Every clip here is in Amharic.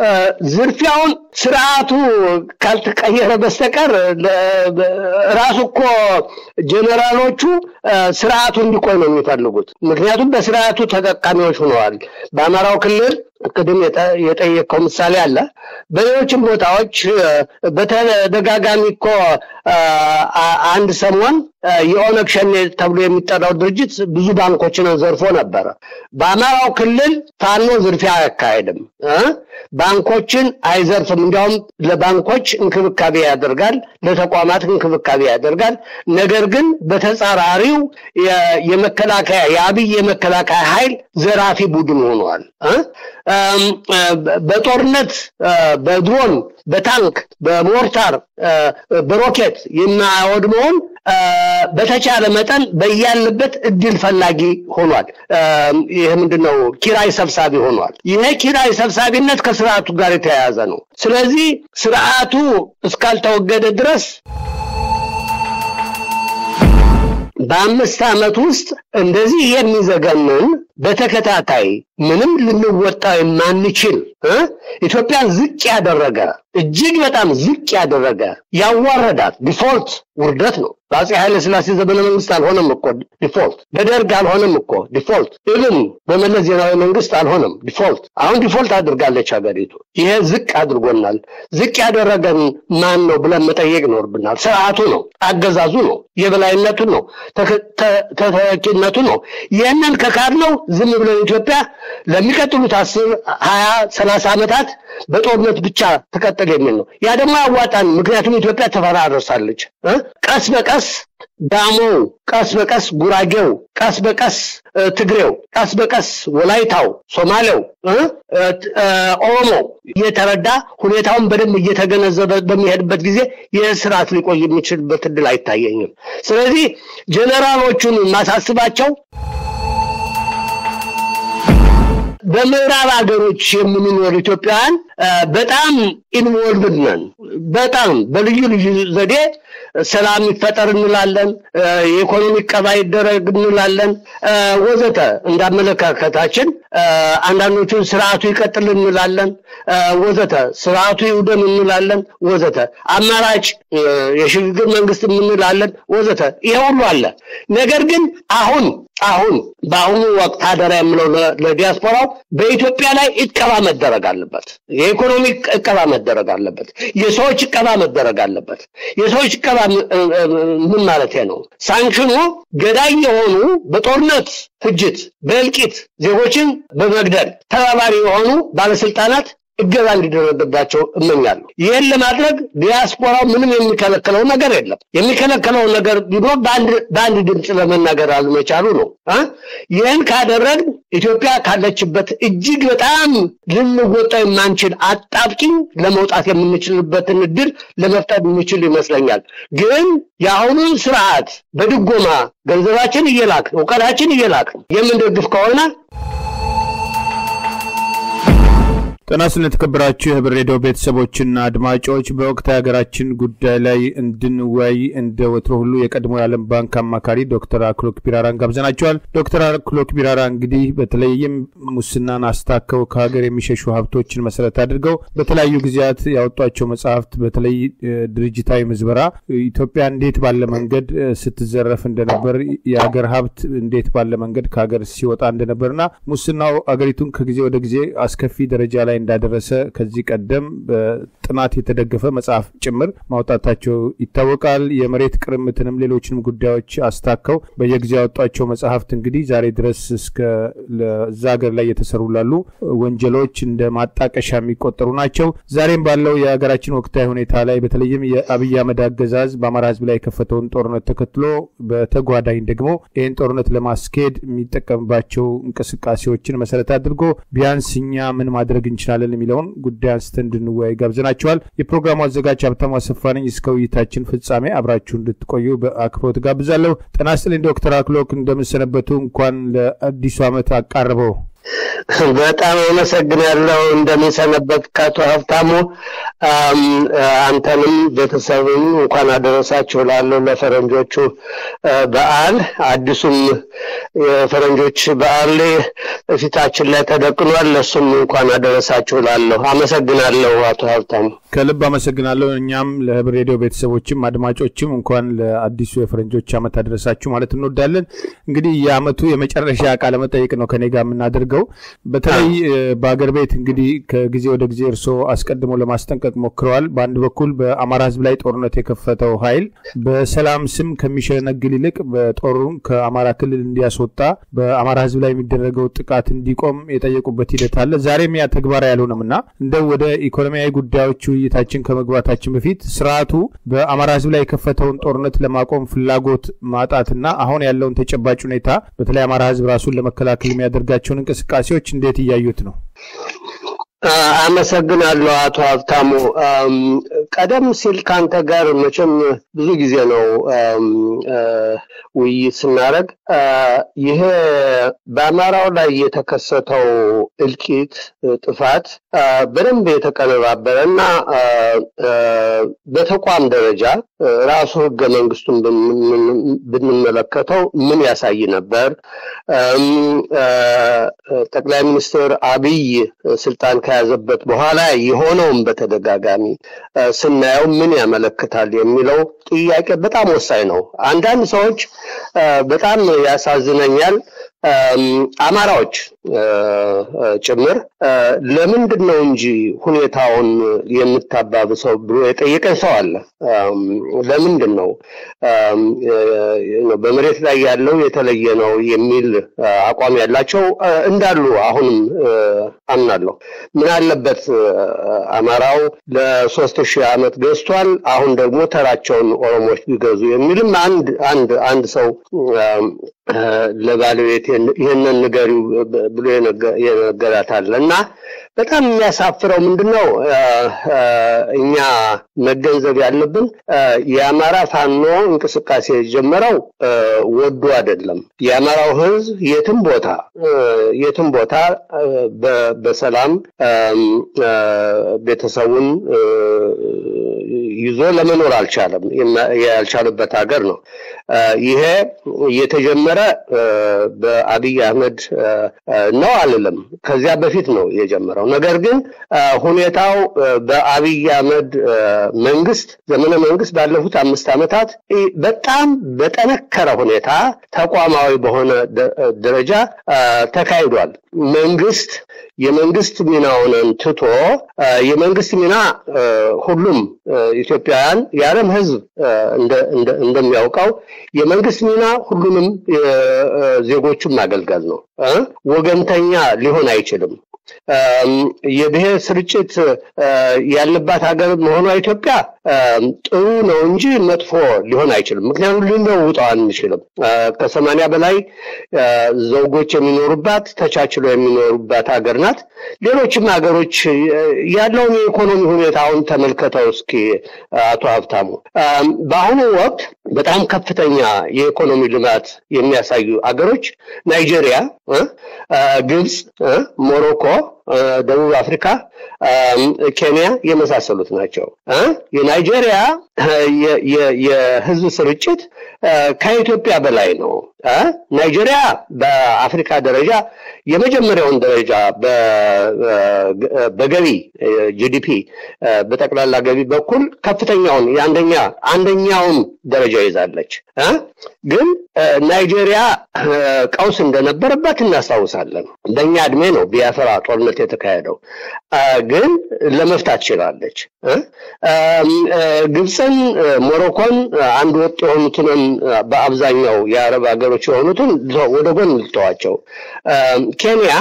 ዝርፊያውን ስርዓቱ ካልተቀየረ በስተቀር ራሱ እኮ ጀኔራሎቹ ስርዓቱ እንዲቆይ ነው የሚፈልጉት። ምክንያቱም በስርዓቱ ተጠቃሚዎች ሆነዋል። በአማራው ክልል ቅድም የጠየቀው ምሳሌ አለ። በሌሎችም ቦታዎች በተደጋጋሚ እኮ አንድ ሰሞን የኦነግ ሸኔ ተብሎ የሚጠራው ድርጅት ብዙ ባንኮችን ዘርፎ ነበረ። በአማራው ክልል ፋኖ ዝርፊያ አያካሄድም፣ ባንኮችን አይዘርፍም። እንዲያውም ለባንኮች እንክብካቤ ያደርጋል፣ ለተቋማት እንክብካቤ ያደርጋል። ነገር ግን በተጻራሪው የመከላከያ የአብይ የመከላከያ ኃይል ዘራፊ ቡድን ሆኗል። በጦርነት በድሮን በታንክ በሞርታር በሮኬት የማያወድመውን በተቻለ መጠን በያለበት እድል ፈላጊ ሆኗል። ይህ ምንድነው? ኪራይ ሰብሳቢ ሆኗል። ይሄ ኪራይ ሰብሳቢነት ከስርዓቱ ጋር የተያያዘ ነው። ስለዚህ ስርዓቱ እስካልተወገደ ድረስ በአምስት ዓመት ውስጥ እንደዚህ የሚዘገንን በተከታታይ ምንም ልንወጣ የማንችል ኢትዮጵያን ዝቅ ያደረገ እጅግ በጣም ዝቅ ያደረገ ያዋረዳት ዲፎልት ውርደት ነው። በአፄ ኃይለ ሥላሴ ዘመነ መንግስት አልሆነም እኮ ዲፎልት፣ በደርግ አልሆነም እኮ ዲፎልት፣ ኢብን በመለስ ዜናዊ መንግስት አልሆነም ዲፎልት። አሁን ዲፎልት አድርጋለች ሀገሪቱ። ይሄ ዝቅ አድርጎናል። ዝቅ ያደረገን ማን ነው ብለን መጠየቅ ይኖርብናል። ስርዓቱ ነው፣ አገዛዙ ነው፣ የበላይነቱ ነው፣ ተተኪነቱ ነው። ይህንን ከካድ ነው ዝም ብለን ኢትዮጵያ ለሚቀጥሉት አስር ሀያ ሰላሳ ዓመታት በጦርነት ብቻ ትቀጥል የሚል ነው። ያ ደግሞ ያዋጣን። ምክንያቱም ኢትዮጵያ ተፈራረሳለች። ቀስ በቀስ ዳሞው፣ ቀስ በቀስ ጉራጌው፣ ቀስ በቀስ ትግሬው፣ ቀስ በቀስ ወላይታው፣ ሶማሌው፣ ኦሮሞው እየተረዳ ሁኔታውን በደንብ እየተገነዘበ በሚሄድበት ጊዜ ይህ ስርዓት ሊቆይ የሚችልበት እድል አይታየኝም። ስለዚህ ጀኔራሎቹን ማሳስባቸው በምዕራብ ሀገሮች የምንኖር ኢትዮጵያውያን በጣም ኢንቮልቭድ ነን። በጣም በልዩ ልዩ ዘዴ ሰላም ይፈጠር እንላለን፣ የኢኮኖሚ ቀባ ይደረግ እንላለን፣ ወዘተ። እንዳመለካከታችን አንዳንዶቹን ስርዓቱ ይቀጥል እንላለን፣ ወዘተ። ስርዓቱ ይውደም እንላለን፣ ወዘተ። አማራጭ የሽግግር መንግስት እንላለን፣ ወዘተ። ይሄ ሁሉ አለ። ነገር ግን አሁን አሁን በአሁኑ ወቅት አደራ የምለው ለዲያስፖራው በኢትዮጵያ ላይ እቀባ መደረግ አለበት። የኢኮኖሚ እቀባ መደረግ አለበት። የሰዎች እቀባ መደረግ አለበት። የሰዎች እቀባ ምን ማለት ነው? ሳንክሽኑ ገዳይ የሆኑ በጦርነት ፍጅት፣ በእልቂት ዜጎችን በመግደል ተባባሪ የሆኑ ባለስልጣናት እገዛ እንዲደረግባቸው እመኛለሁ። ይህን ለማድረግ ዲያስፖራው ምንም የሚከለክለው ነገር የለም። የሚከለክለው ነገር ቢኖር በአንድ ድምፅ ለመናገር አለመቻሉ ነው። ይህን ካደረግ ኢትዮጵያ ካለችበት እጅግ በጣም ልንወጣ የማንችል አጣብቂኝ ለመውጣት የምንችልበትን እድል ለመፍጠር የምንችል ይመስለኛል። ግን የአሁኑን ስርዓት በድጎማ ገንዘባችን እየላክ እውቀታችን እየላክ የምንደግፍ ከሆነ ጤና ይስጥልን የተከበራችሁ የህብር ሬዲዮ ቤተሰቦችና አድማጮች በወቅታዊ ሀገራችን ጉዳይ ላይ እንድንወያይ እንደ ወትሮ ሁሉ የቀድሞ የዓለም ባንክ አማካሪ ዶክተር አክሎክ ቢራራን ጋብዘናቸዋል። ዶክተር አክሎክ ቢራራ እንግዲህ በተለይም ሙስናን አስታከው ከሀገር የሚሸሹ ሀብቶችን መሰረት አድርገው በተለያዩ ጊዜያት ያወጧቸው መጽሐፍት በተለይ ድርጅታዊ ምዝበራ ኢትዮጵያ እንዴት ባለ መንገድ ስትዘረፍ እንደነበር የሀገር ሀብት እንዴት ባለ መንገድ ከሀገር ሲወጣ እንደነበርና ሙስናው አገሪቱን ከጊዜ ወደ ጊዜ አስከፊ ደረጃ ላይ እንዳደረሰ ከዚህ ቀደም በጥናት የተደገፈ መጽሐፍ ጭምር ማውጣታቸው ይታወቃል። የመሬት ቅርምትንም ሌሎችንም ጉዳዮች አስታከው በየጊዜው ያወጧቸው መጽሐፍት እንግዲህ ዛሬ ድረስ እስከ ለዛ ሀገር ላይ የተሰሩ ላሉ ወንጀሎች እንደ ማጣቀሻ የሚቆጠሩ ናቸው። ዛሬም ባለው የሀገራችን ወቅታዊ ሁኔታ ላይ በተለይም የአብይ አህመድ አገዛዝ በአማራ ሕዝብ ላይ የከፈተውን ጦርነት ተከትሎ በተጓዳኝ ደግሞ ይህን ጦርነት ለማስኬድ የሚጠቀምባቸው እንቅስቃሴዎችን መሰረት አድርጎ ቢያንስ እኛ ምን ማድረግ እንችላለን የሚለውን ጉዳይ አንስተን እንድንወያይ ጋብዘናቸዋል። የፕሮግራሙ አዘጋጅ ሀብታሙ አሰፋ ነኝ። እስከ ውይይታችን ፍጻሜ አብራችሁ እንድትቆዩ በአክብሮት ጋብዛለሁ። ጤና ይስጥልኝ ዶክተር አክሎክ እንደምሰነበቱ። እንኳን ለአዲሱ ዓመት አቃርበው። በጣም አመሰግናለሁ። እንደምንሰነበት ከአቶ ሀብታሙ አንተንም ቤተሰብም እንኳን አደረሳችሁ ላለሁ ለፈረንጆቹ በዓል አዲሱም የፈረንጆች በዓል ፊታችን ላይ ተደቅኗል። ለሱም እንኳን አደረሳችሁ ላለሁ አመሰግናለሁ አቶ ሀብታሙ። ከልብ አመሰግናለሁ። እኛም ለህብር ሬዲዮ ቤተሰቦችም አድማጮችም እንኳን ለአዲሱ የፈረንጆች ዓመት አደረሳችሁ ማለት እንወዳለን። እንግዲህ የዓመቱ የመጨረሻ ቃለ መጠይቅ ነው ከኔ ጋር የምናደርገው። በተለይ በአገር ቤት እንግዲህ ከጊዜ ወደ ጊዜ እርስዎ አስቀድሞ ለማስጠንቀቅ ሞክረዋል። በአንድ በኩል በአማራ ህዝብ ላይ ጦርነት የከፈተው ኃይል በሰላም ስም ከሚሸነግል ይልቅ በጦሩን ከአማራ ክልል እንዲያስወጣ በአማራ ህዝብ ላይ የሚደረገው ጥቃት እንዲቆም የጠየቁበት ሂደት አለ። ዛሬም ያ ተግባራዊ አልሆነም እና እንደው ወደ ኢኮኖሚያዊ ጉዳዮች ውይይታችን ከመግባታችን በፊት ስርዓቱ በአማራ ህዝብ ላይ የከፈተውን ጦርነት ለማቆም ፍላጎት ማጣትና አሁን ያለውን ተጨባጭ ሁኔታ በተለይ አማራ ህዝብ ራሱን ለመከላከል የሚያደርጋቸውን እንቅስቃሴዎች እንዴት እያዩት ነው? አመሰግናለሁ አቶ ሀብታሙ። ቀደም ሲል ከአንተ ጋር መቼም ብዙ ጊዜ ነው ውይይት ስናደርግ ይሄ በአማራው ላይ የተከሰተው እልቂት፣ ጥፋት በደንብ የተቀነባበረ እና በተቋም ደረጃ ራሱ ህገ መንግስቱን ብንመለከተው ምን ያሳይ ነበር? ጠቅላይ ሚኒስትር አብይ ስልጣን ከያዘበት በኋላ የሆነውን በተደጋጋሚ ስናየው ምን ያመለክታል የሚለው ጥያቄ በጣም ወሳኝ ነው። አንዳንድ ሰዎች በጣም ያሳዝነኛል። አማራዎች ጭምር ለምንድን ነው እንጂ ሁኔታውን የምታባብሰው ብሎ የጠየቀን ሰው አለ። ለምንድን ነው በመሬት ላይ ያለው የተለየ ነው የሚል አቋም ያላቸው እንዳሉ አሁንም አምናለሁ። ምን አለበት አማራው ለሶስት ሺህ ዓመት ገዝቷል፣ አሁን ደግሞ ተራቸውን ኦሮሞዎች ቢገዙ የሚልም አንድ አንድ አንድ ሰው ለባለቤት ይህንን ንገሪው ብሎ የነገራት አለ እና በጣም የሚያሳፍረው ምንድን ነው? እኛ መገንዘብ ያለብን የአማራ ፋኖ እንቅስቃሴ የጀመረው ወዶ አይደለም። የአማራው ሕዝብ የትም ቦታ የትም ቦታ በሰላም ቤተሰቡን ይዞ ለመኖር አልቻለም። ያልቻለበት ሀገር ነው። ይሄ የተጀመረ በአብይ አህመድ ነው አልልም፣ ከዚያ በፊት ነው የጀመረው። ነገር ግን ሁኔታው በአብይ አህመድ መንግስት ዘመነ መንግስት ባለፉት አምስት ዓመታት በጣም በጠነከረ ሁኔታ ተቋማዊ በሆነ ደረጃ ተካሂዷል። መንግስት የመንግስት ሚናውን ትቶ የመንግስት ሚና ሁሉም ኢትዮጵያውያን የዓለም ህዝብ እንደሚያውቀው የመንግስት ሚና ሁሉንም ዜጎቹን ማገልገል ነው። ወገንተኛ ሊሆን አይችልም። የብሔር ስርጭት ያለባት ሀገር መሆኗ ኢትዮጵያ ጥሩ ነው እንጂ መጥፎ ሊሆን አይችልም። ምክንያቱም ልንለውጠው አንችልም። ከሰማንያ በላይ ዘውጎች የሚኖሩባት ተቻችሎ የሚኖሩባት ሀገር ናት። ሌሎችም ሀገሮች ያለውን የኢኮኖሚ ሁኔታውን ተመልከተው እስኪ አቶ ሀብታሙ። በአሁኑ ወቅት በጣም ከፍተኛ የኢኮኖሚ ልማት የሚያሳዩ አገሮች ናይጄሪያ፣ ግብፅ፣ ሞሮኮ ደቡብ አፍሪካ፣ ኬንያ የመሳሰሉት ናቸው። የናይጄሪያ የህዝብ ስርጭት ከኢትዮጵያ በላይ ነው። ናይጄሪያ በአፍሪካ ደረጃ የመጀመሪያውን ደረጃ በገቢ ጂዲፒ በጠቅላላ ገቢ በኩል ከፍተኛውን የአንደኛ አንደኛውን ደረጃ ይዛለች። ግን ናይጄሪያ ቀውስ እንደነበረበት እናስታውሳለን። በእኛ እድሜ ነው ቢያፈራ ጦርነት የተካሄደው፣ ግን ለመፍታት ችላለች። ግብፅን፣ ሞሮኮን አንድ ወጥ የሆኑትን በአብዛኛው የአረብ ሀገሮች የሆኑትን ወደ ጎን ልተዋቸው። ኬንያ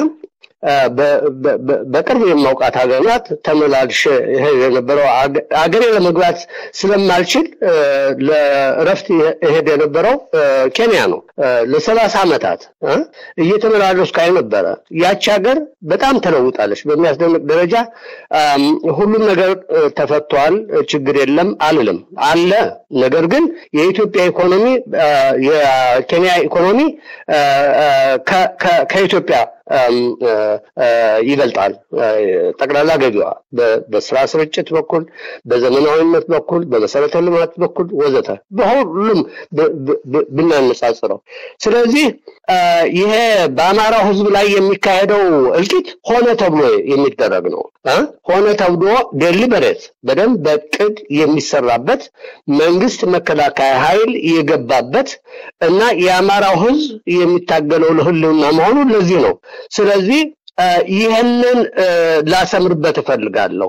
በቅርብ የማውቃት ሀገር ናት። ተመላልሼ የነበረው አገሬ ለመግባት ስለማልችል ለእረፍት እሄድ የነበረው ኬንያ ነው። ለሰላሳ ዓመታት እየተመላለስኩ አይ ነበረ። ያቺ ሀገር በጣም ተለውጣለች በሚያስደንቅ ደረጃ። ሁሉም ነገር ተፈቷል፣ ችግር የለም አልልም፣ አለ። ነገር ግን የኢትዮጵያ ኢኮኖሚ የኬንያ ኢኮኖሚ ከኢትዮጵያ ይበልጣል። ጠቅላላ ገቢዋ በስራ ስርጭት በኩል፣ በዘመናዊነት በኩል፣ በመሰረተ ልማት በኩል ወዘተ በሁሉም ብናነጻጽረው። ስለዚህ ይሄ በአማራው ህዝብ ላይ የሚካሄደው እልቂት ሆነ ተብሎ የሚደረግ ነው። ሆነ ተብሎ ዴሊበሬት በደንብ በቅድ የሚሰራበት መንግስት መከላከያ ኃይል የገባበት እና የአማራው ህዝብ የሚታገለው ለህልውና መሆኑ ለዚህ ነው። ስለዚህ ይህንን ላሰምርበት እፈልጋለሁ።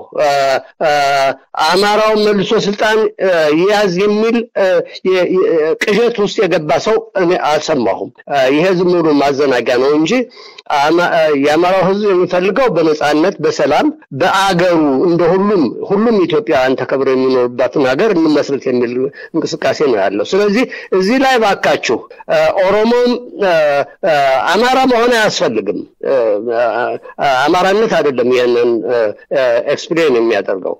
አማራውን መልሶ ስልጣን ይያዝ የሚል ቅዠት ውስጥ የገባ ሰው እኔ አልሰማሁም። ይሄ ዝም ብሎ ማዘናጊያ ነው እንጂ የአማራው ህዝብ የሚፈልገው በነፃነት በሰላም በአገሩ እንደ ሁሉም ሁሉም ኢትዮጵያውያን ተከብረው የሚኖሩባትን ሀገር እንመስረት የሚል እንቅስቃሴ ነው ያለው። ስለዚህ እዚህ ላይ ባካችሁ ኦሮሞም አማራ መሆን አያስፈልግም። አማራነት አይደለም ይህንን ኤክስፕሌን የሚያደርገው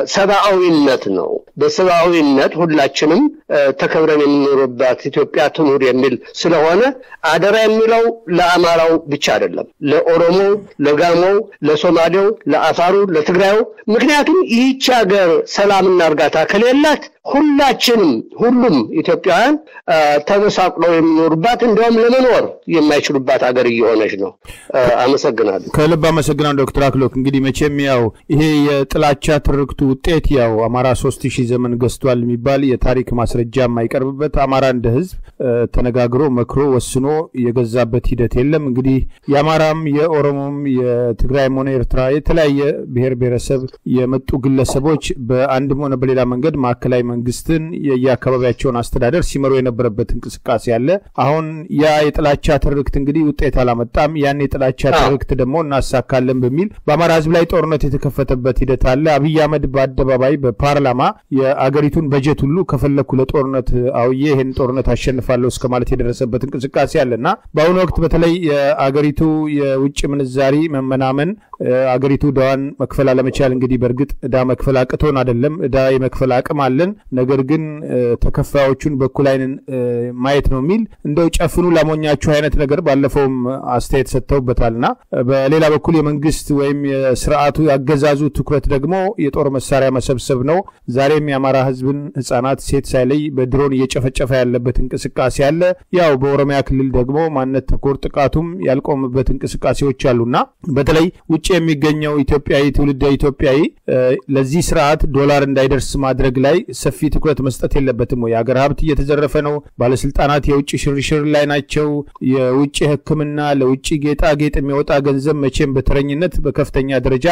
ሰብአዊነት ነው። በሰብአዊነት ሁላችንም ተከብረን የምንኖርባት ኢትዮጵያ ትኑር የሚል ስለሆነ አደራ የሚለው ለአማራው ብቻ አይደለም፣ ለኦሮሞው፣ ለጋሞው፣ ለሶማሌው፣ ለአፋሩ፣ ለትግራዩ። ምክንያቱም ይህች ሀገር ሰላምና እርጋታ ከሌላት ሁላችንም ሁሉም ኢትዮጵያውያን ተመሳቅለው የሚኖሩባት እንዲያውም ለመኖር የማይችሉባት ሀገር እየሆነች ነው። አመሰግናለሁ። ከልብ አመሰግናለሁ ዶክተር አክሎክ። እንግዲህ መቼም ያው ይሄ የጥላቻ ትርክቱ ውጤት ያው አማራ ሶስት ሺህ ዘመን ገዝቷል የሚባል የታሪክ ማስረጃ የማይቀርብበት አማራ እንደ ህዝብ ተነጋግሮ መክሮ ወስኖ የገዛበት ሂደት የለም። እንግዲህ የአማራም የኦሮሞም የትግራይም ሆነ ኤርትራ የተለያየ ብሔር ብሔረሰብ የመጡ ግለሰቦች በአንድም ሆነ በሌላ መንገድ ማዕከላዊ መንግስትን የየአካባቢያቸውን አስተዳደር ሲመሩ የነበረበት እንቅስቃሴ አለ። አሁን ያ የጥላቻ ትርክት እንግዲህ ውጤት አላመጣም። ያን የጥላቻ ትርክት ደግሞ እናሳካለን በሚል በአማራ ህዝብ ላይ ጦርነት የተከፈተበት ሂደት አለ። አብይ አህመድ በአደባባይ በፓርላማ የአገሪቱን በጀት ሁሉ ከፈለኩ ለጦርነት አውዬ ይህን ጦርነት አሸንፋለሁ እስከ ማለት የደረሰበት እንቅስቃሴ አለ እና በአሁኑ ወቅት በተለይ የአገሪቱ የውጭ ምንዛሪ መመናመን አገሪቱ ዕዳዋን መክፈል አለመቻል እንግዲህ በእርግጥ ዕዳ መክፈል አቅቶን አይደለም፣ ዕዳ የመክፈል አቅም አለን። ነገር ግን ተከፋዮቹን በኩል አይንን ማየት ነው የሚል እንደው ጨፍኑ ላሞኛችሁ አይነት ነገር ባለፈውም አስተያየት ሰጥተውበታልና በሌላ በኩል የመንግስት ወይም የስርዓቱ ያገዛዙ ትኩረት ደግሞ የጦር መሳሪያ መሰብሰብ ነው። ዛሬም የአማራ ህዝብን ህጻናት፣ ሴት ሳይለይ በድሮን እየጨፈጨፈ ያለበት እንቅስቃሴ አለ። ያው በኦሮሚያ ክልል ደግሞ ማንነት ተኮር ጥቃቱም ያልቆመበት እንቅስቃሴዎች አሉና በተለይ ውጭ የሚገኘው ኢትዮጵያዊ ትውልደ ኢትዮጵያዊ ለዚህ ስርዓት ዶላር እንዳይደርስ ማድረግ ላይ ሰፊ ትኩረት መስጠት የለበትም ወይ? የሀገር ሀብት እየተዘረፈ ነው። ባለስልጣናት የውጭ ሽርሽር ላይ ናቸው። የውጭ ሕክምና ለውጭ ጌጣጌጥ የሚወጣ ገንዘብ መቼም በተረኝነት በከፍተኛ ደረጃ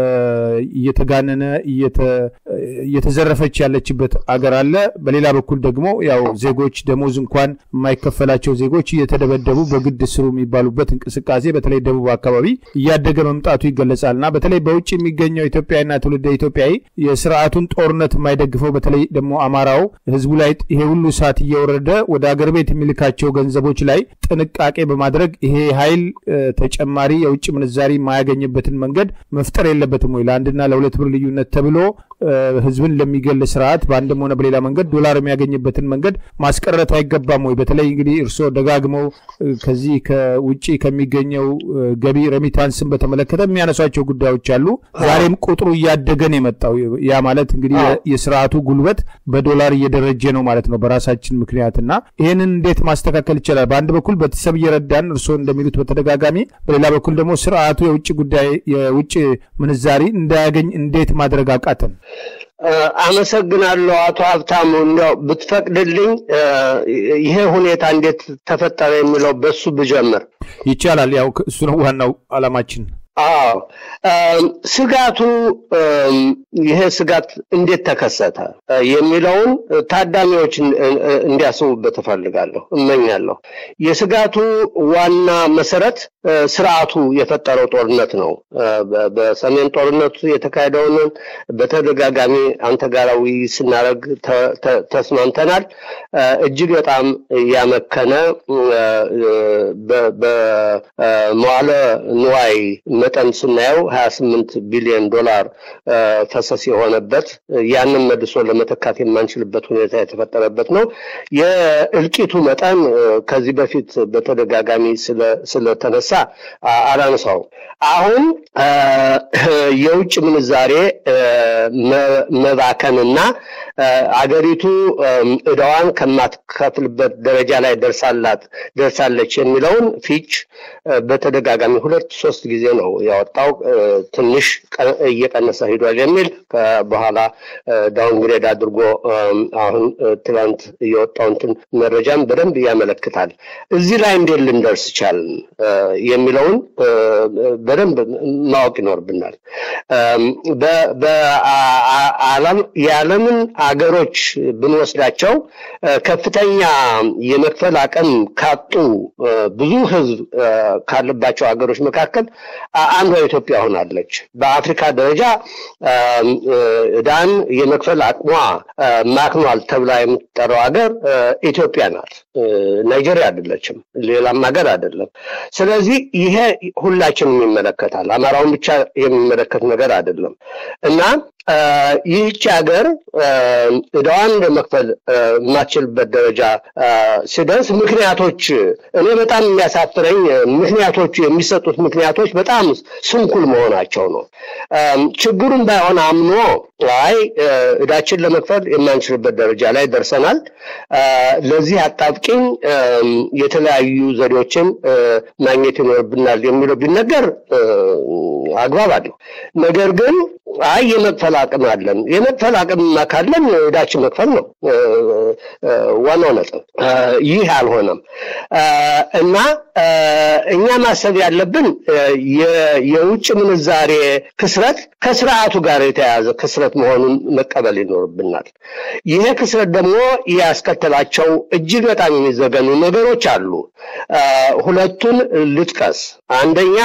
እየተጋነነ እየተዘረፈች ያለችበት አገር አለ። በሌላ በኩል ደግሞ ያው ዜጎች ደሞዝ እንኳን የማይከፈላቸው ዜጎች እየተደበደቡ በግድ ስሩ የሚባሉበት እንቅስቃሴ በተለይ ደቡብ አካባቢ እያደገ መምጣቱ ይገለጻል እና በተለይ በውጭ የሚገኘው ኢትዮጵያዊና ትውልደ ኢትዮጵያዊ የስርዓቱን ጦርነት የማይደግፈው በተለይ ደግሞ አማራው ህዝቡ ላይ ይሄ ሁሉ ሰዓት እየወረደ ወደ አገር ቤት የሚልካቸው ገንዘቦች ላይ ጥንቃቄ በማድረግ ይሄ ኃይል ተጨማሪ የውጭ ምንዛሪ የማያገኝበትን መንገድ መፍጠር የለበትም ወይ? ለአንድና ለሁለት ብር ልዩነት ተብሎ ህዝብን ለሚገል ስርዓት በአንድም ሆነ በሌላ መንገድ ዶላር የሚያገኝበትን መንገድ ማስቀረት አይገባም ወይ? በተለይ እንግዲህ እርስዎ ደጋግመው ከዚህ ከውጭ ከሚገኘው ገቢ ረሚታንስን በተመለከተ የሚያነሷቸው ጉዳዮች አሉ። ዛሬም ቁጥሩ እያደገን የመጣው ያ ማለት እንግዲህ የስርዓቱ ጉልበት በዶላር እየደረጀ ነው ማለት ነው በራሳችን ምክንያት እና ይህንን እንዴት ማስተካከል ይቻላል? በአንድ በኩል ቤተሰብ እየረዳን እርስዎ እንደሚሉት በተደጋጋሚ፣ በሌላ በኩል ደግሞ ስርዓቱ የውጭ ጉዳይ የውጭ ምንዛሪ እንዳያገኝ እንዴት ማድረግ አቃተን? አመሰግናለሁ አቶ ሀብታሙ። እንዲያው ብትፈቅድልኝ ይሄ ሁኔታ እንዴት ተፈጠረ የሚለው በሱ ብጀምር ይቻላል። ያው እሱ ነው ዋናው አላማችን። አዎ ስጋቱ ይሄ ስጋት እንዴት ተከሰተ የሚለውን ታዳሚዎች እንዲያስቡበት እፈልጋለሁ እመኛለሁ። የስጋቱ ዋና መሰረት ስርዓቱ የፈጠረው ጦርነት ነው። በሰሜን ጦርነቱ የተካሄደውን በተደጋጋሚ አንተ ጋር ውይይት ስናደርግ ተስማምተናል። እጅግ በጣም ያመከነ በመዋለ ንዋይ መጠን ስናየው ሀያ ስምንት ቢሊዮን ዶላር ፈሰስ የሆነበት ያንን መልሶ ለመተካት የማንችልበት ሁኔታ የተፈጠረበት ነው። የእልቂቱ መጠን ከዚህ በፊት በተደጋጋሚ ስለተነሳ አላነሳውም። አሁን የውጭ ምንዛሬ መባከንና አገሪቱ እዳዋን ከማትከፍልበት ደረጃ ላይ ደርሳላት ደርሳለች የሚለውን ፊች በተደጋጋሚ ሁለት ሶስት ጊዜ ነው ያወጣው። ትንሽ እየቀነሰ ሂዷል የሚል በኋላ ዳውንግሬድ አድርጎ አሁን ትናንት የወጣው እንትን መረጃም በደንብ ያመለክታል። እዚህ ላይ እንዴት ልንደርስ ቻልን የሚለውን በደንብ ማወቅ ይኖርብናል። የዓለምን አገሮች ብንወስዳቸው ከፍተኛ የመክፈል አቅም ካጡ ብዙ ሕዝብ ካለባቸው ሀገሮች መካከል አንዷ ኢትዮጵያ ሆናለች። በአፍሪካ ደረጃ ዕዳን የመክፈል አቅሟ ማክኗል ተብላ የምትጠራው ሀገር ኢትዮጵያ ናት። ናይጄሪያ አይደለችም፣ ሌላም ሀገር አይደለም። ስለዚህ ይሄ ሁላችንም ይመለከታል። አማራውን ብቻ የሚመለከት ነገር አይደለም እና ይህች ሀገር ዕዳዋን ለመክፈል የማትችልበት ደረጃ ሲደርስ ምክንያቶች እኔ በጣም የሚያሳፍረኝ ምክንያቶቹ የሚሰጡት ምክንያቶች በጣም ስንኩል መሆናቸው ነው። ችግሩን ባይሆን አምኖ አይ ዕዳችን ለመክፈል የማንችልበት ደረጃ ላይ ደርሰናል፣ ለዚህ አጣብቂኝ የተለያዩ ዘዴዎችን ማግኘት ይኖርብናል የሚለው ቢነገር አግባብ አለው። ነገር ግን አይ የመክፈል አቅም አለን። የመክፈል አቅም ካለን ዕዳችን መክፈል ነው ዋናው ነጥብ። ይህ አልሆነም እና እኛ ማሰብ ያለብን የውጭ ምንዛሬ ክስረት ከስርዓቱ ጋር የተያያዘ ክስረት መሆኑን መቀበል ይኖርብናል። ይሄ ክስረት ደግሞ ያስከተላቸው እጅግ በጣም የሚዘገኑ ነገሮች አሉ። ሁለቱን ልጥቀስ። አንደኛ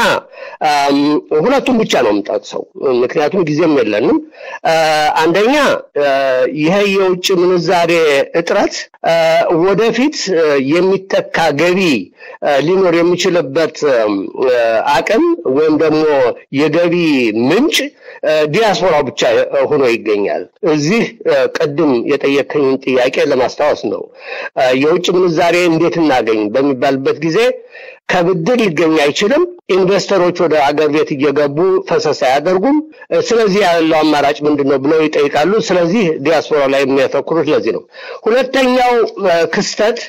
ሁለቱን ብቻ ነው የምጠቅሰው፣ ምክንያቱም ጊዜም የለንም። አንደኛ ይሄ የውጭ ምንዛሬ እጥረት ወደፊት የሚተካ ገቢ ሊኖር የሚችልበት አቅም ወይም ደግሞ የገቢ ምንጭ ዲያስፖራው ብቻ ሆኖ ይገኛል። እዚህ ቅድም የጠየከኝን ጥያቄ ለማስታወስ ነው። የውጭ ምንዛሬ እንዴት እናገኝ በሚባልበት ጊዜ ከብድር ሊገኝ አይችልም። ኢንቨስተሮች ወደ አገር ቤት እየገቡ ፈሰስ አያደርጉም። ስለዚህ ያለው አማራጭ ምንድን ነው ብለው ይጠይቃሉ። ስለዚህ ዲያስፖራ ላይ የሚያተኩሩት ለዚህ ነው። ሁለተኛው ክስተት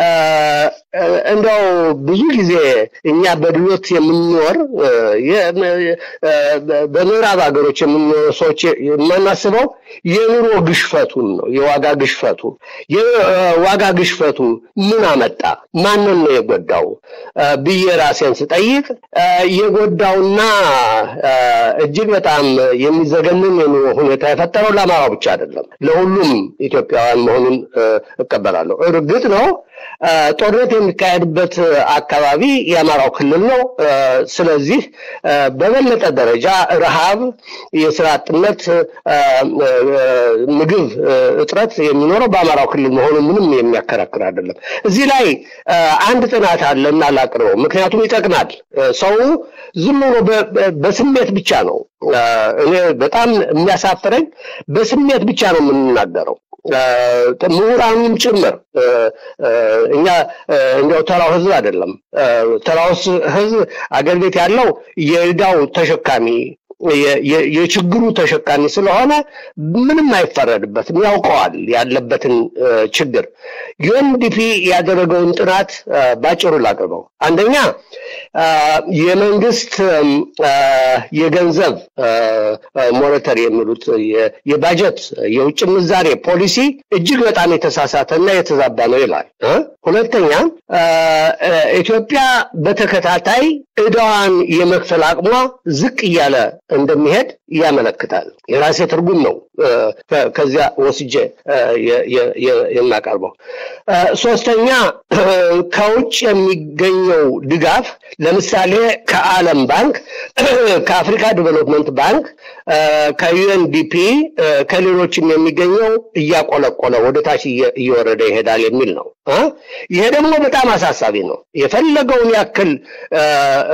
እንደው ብዙ ጊዜ እኛ በድሎት የምንኖር በምዕራብ ሀገሮች የምንኖር ሰዎች የማናስበው የኑሮ ግሽፈቱን ነው። የዋጋ ግሽፈቱ የዋጋ ግሽፈቱ ምን አመጣ? ማንን ነው የጎዳው ብዬ ራሴን ስጠይቅ የጎዳውና እጅግ በጣም የሚዘገንን የኑሮ ሁኔታ የፈጠረው ለአማራው ብቻ አይደለም፣ ለሁሉም ኢትዮጵያውያን መሆኑን እቀበላለሁ። እርግጥ ነው ጦርነት የሚካሄድበት አካባቢ የአማራው ክልል ነው። ስለዚህ በበለጠ ደረጃ ረሃብ፣ የስራ አጥነት፣ ምግብ እጥረት የሚኖረው በአማራው ክልል መሆኑ ምንም የሚያከራክር አይደለም። እዚህ ላይ አንድ ጥናት አለ እና ላቅርበው፣ ምክንያቱም ይጠቅማል። ሰው ዝም ብሎ በስሜት ብቻ ነው እኔ በጣም የሚያሳፍረኝ በስሜት ብቻ ነው የምንናገረው። ምሁራኑም ጭምር እኛ እንዲያው ተራው ህዝብ አይደለም። ተራው ህዝብ አገር ቤት ያለው የዕዳው ተሸካሚ የችግሩ ተሸካሚ ስለሆነ ምንም አይፈረድበትም፣ ያውቀዋል ያለበትን ችግር። ዩኤንዲፒ ያደረገውን ጥናት ባጭሩ ላቅርበው። አንደኛ የመንግስት የገንዘብ ሞኔተሪ የሚሉት የባጀት የውጭ ምንዛሬ ፖሊሲ እጅግ በጣም የተሳሳተና የተዛባ ነው ይላል። ሁለተኛ ኢትዮጵያ በተከታታይ ዕዳዋን የመክፈል አቅሟ ዝቅ እያለ እንደሚሄድ ያመለክታል። የራሴ ትርጉም ነው ከዚያ ወስጄ የማቀርበው። ሶስተኛ ከውጭ የሚገኘው ድጋፍ ለምሳሌ ከዓለም ባንክ፣ ከአፍሪካ ዲቨሎፕመንት ባንክ፣ ከዩኤንዲፒ ከሌሎችም የሚገኘው እያቆለቆለ ወደ ታች እየወረደ ይሄዳል የሚል ነው። ይሄ ደግሞ በጣም አሳሳቢ ነው። የፈለገውን ያክል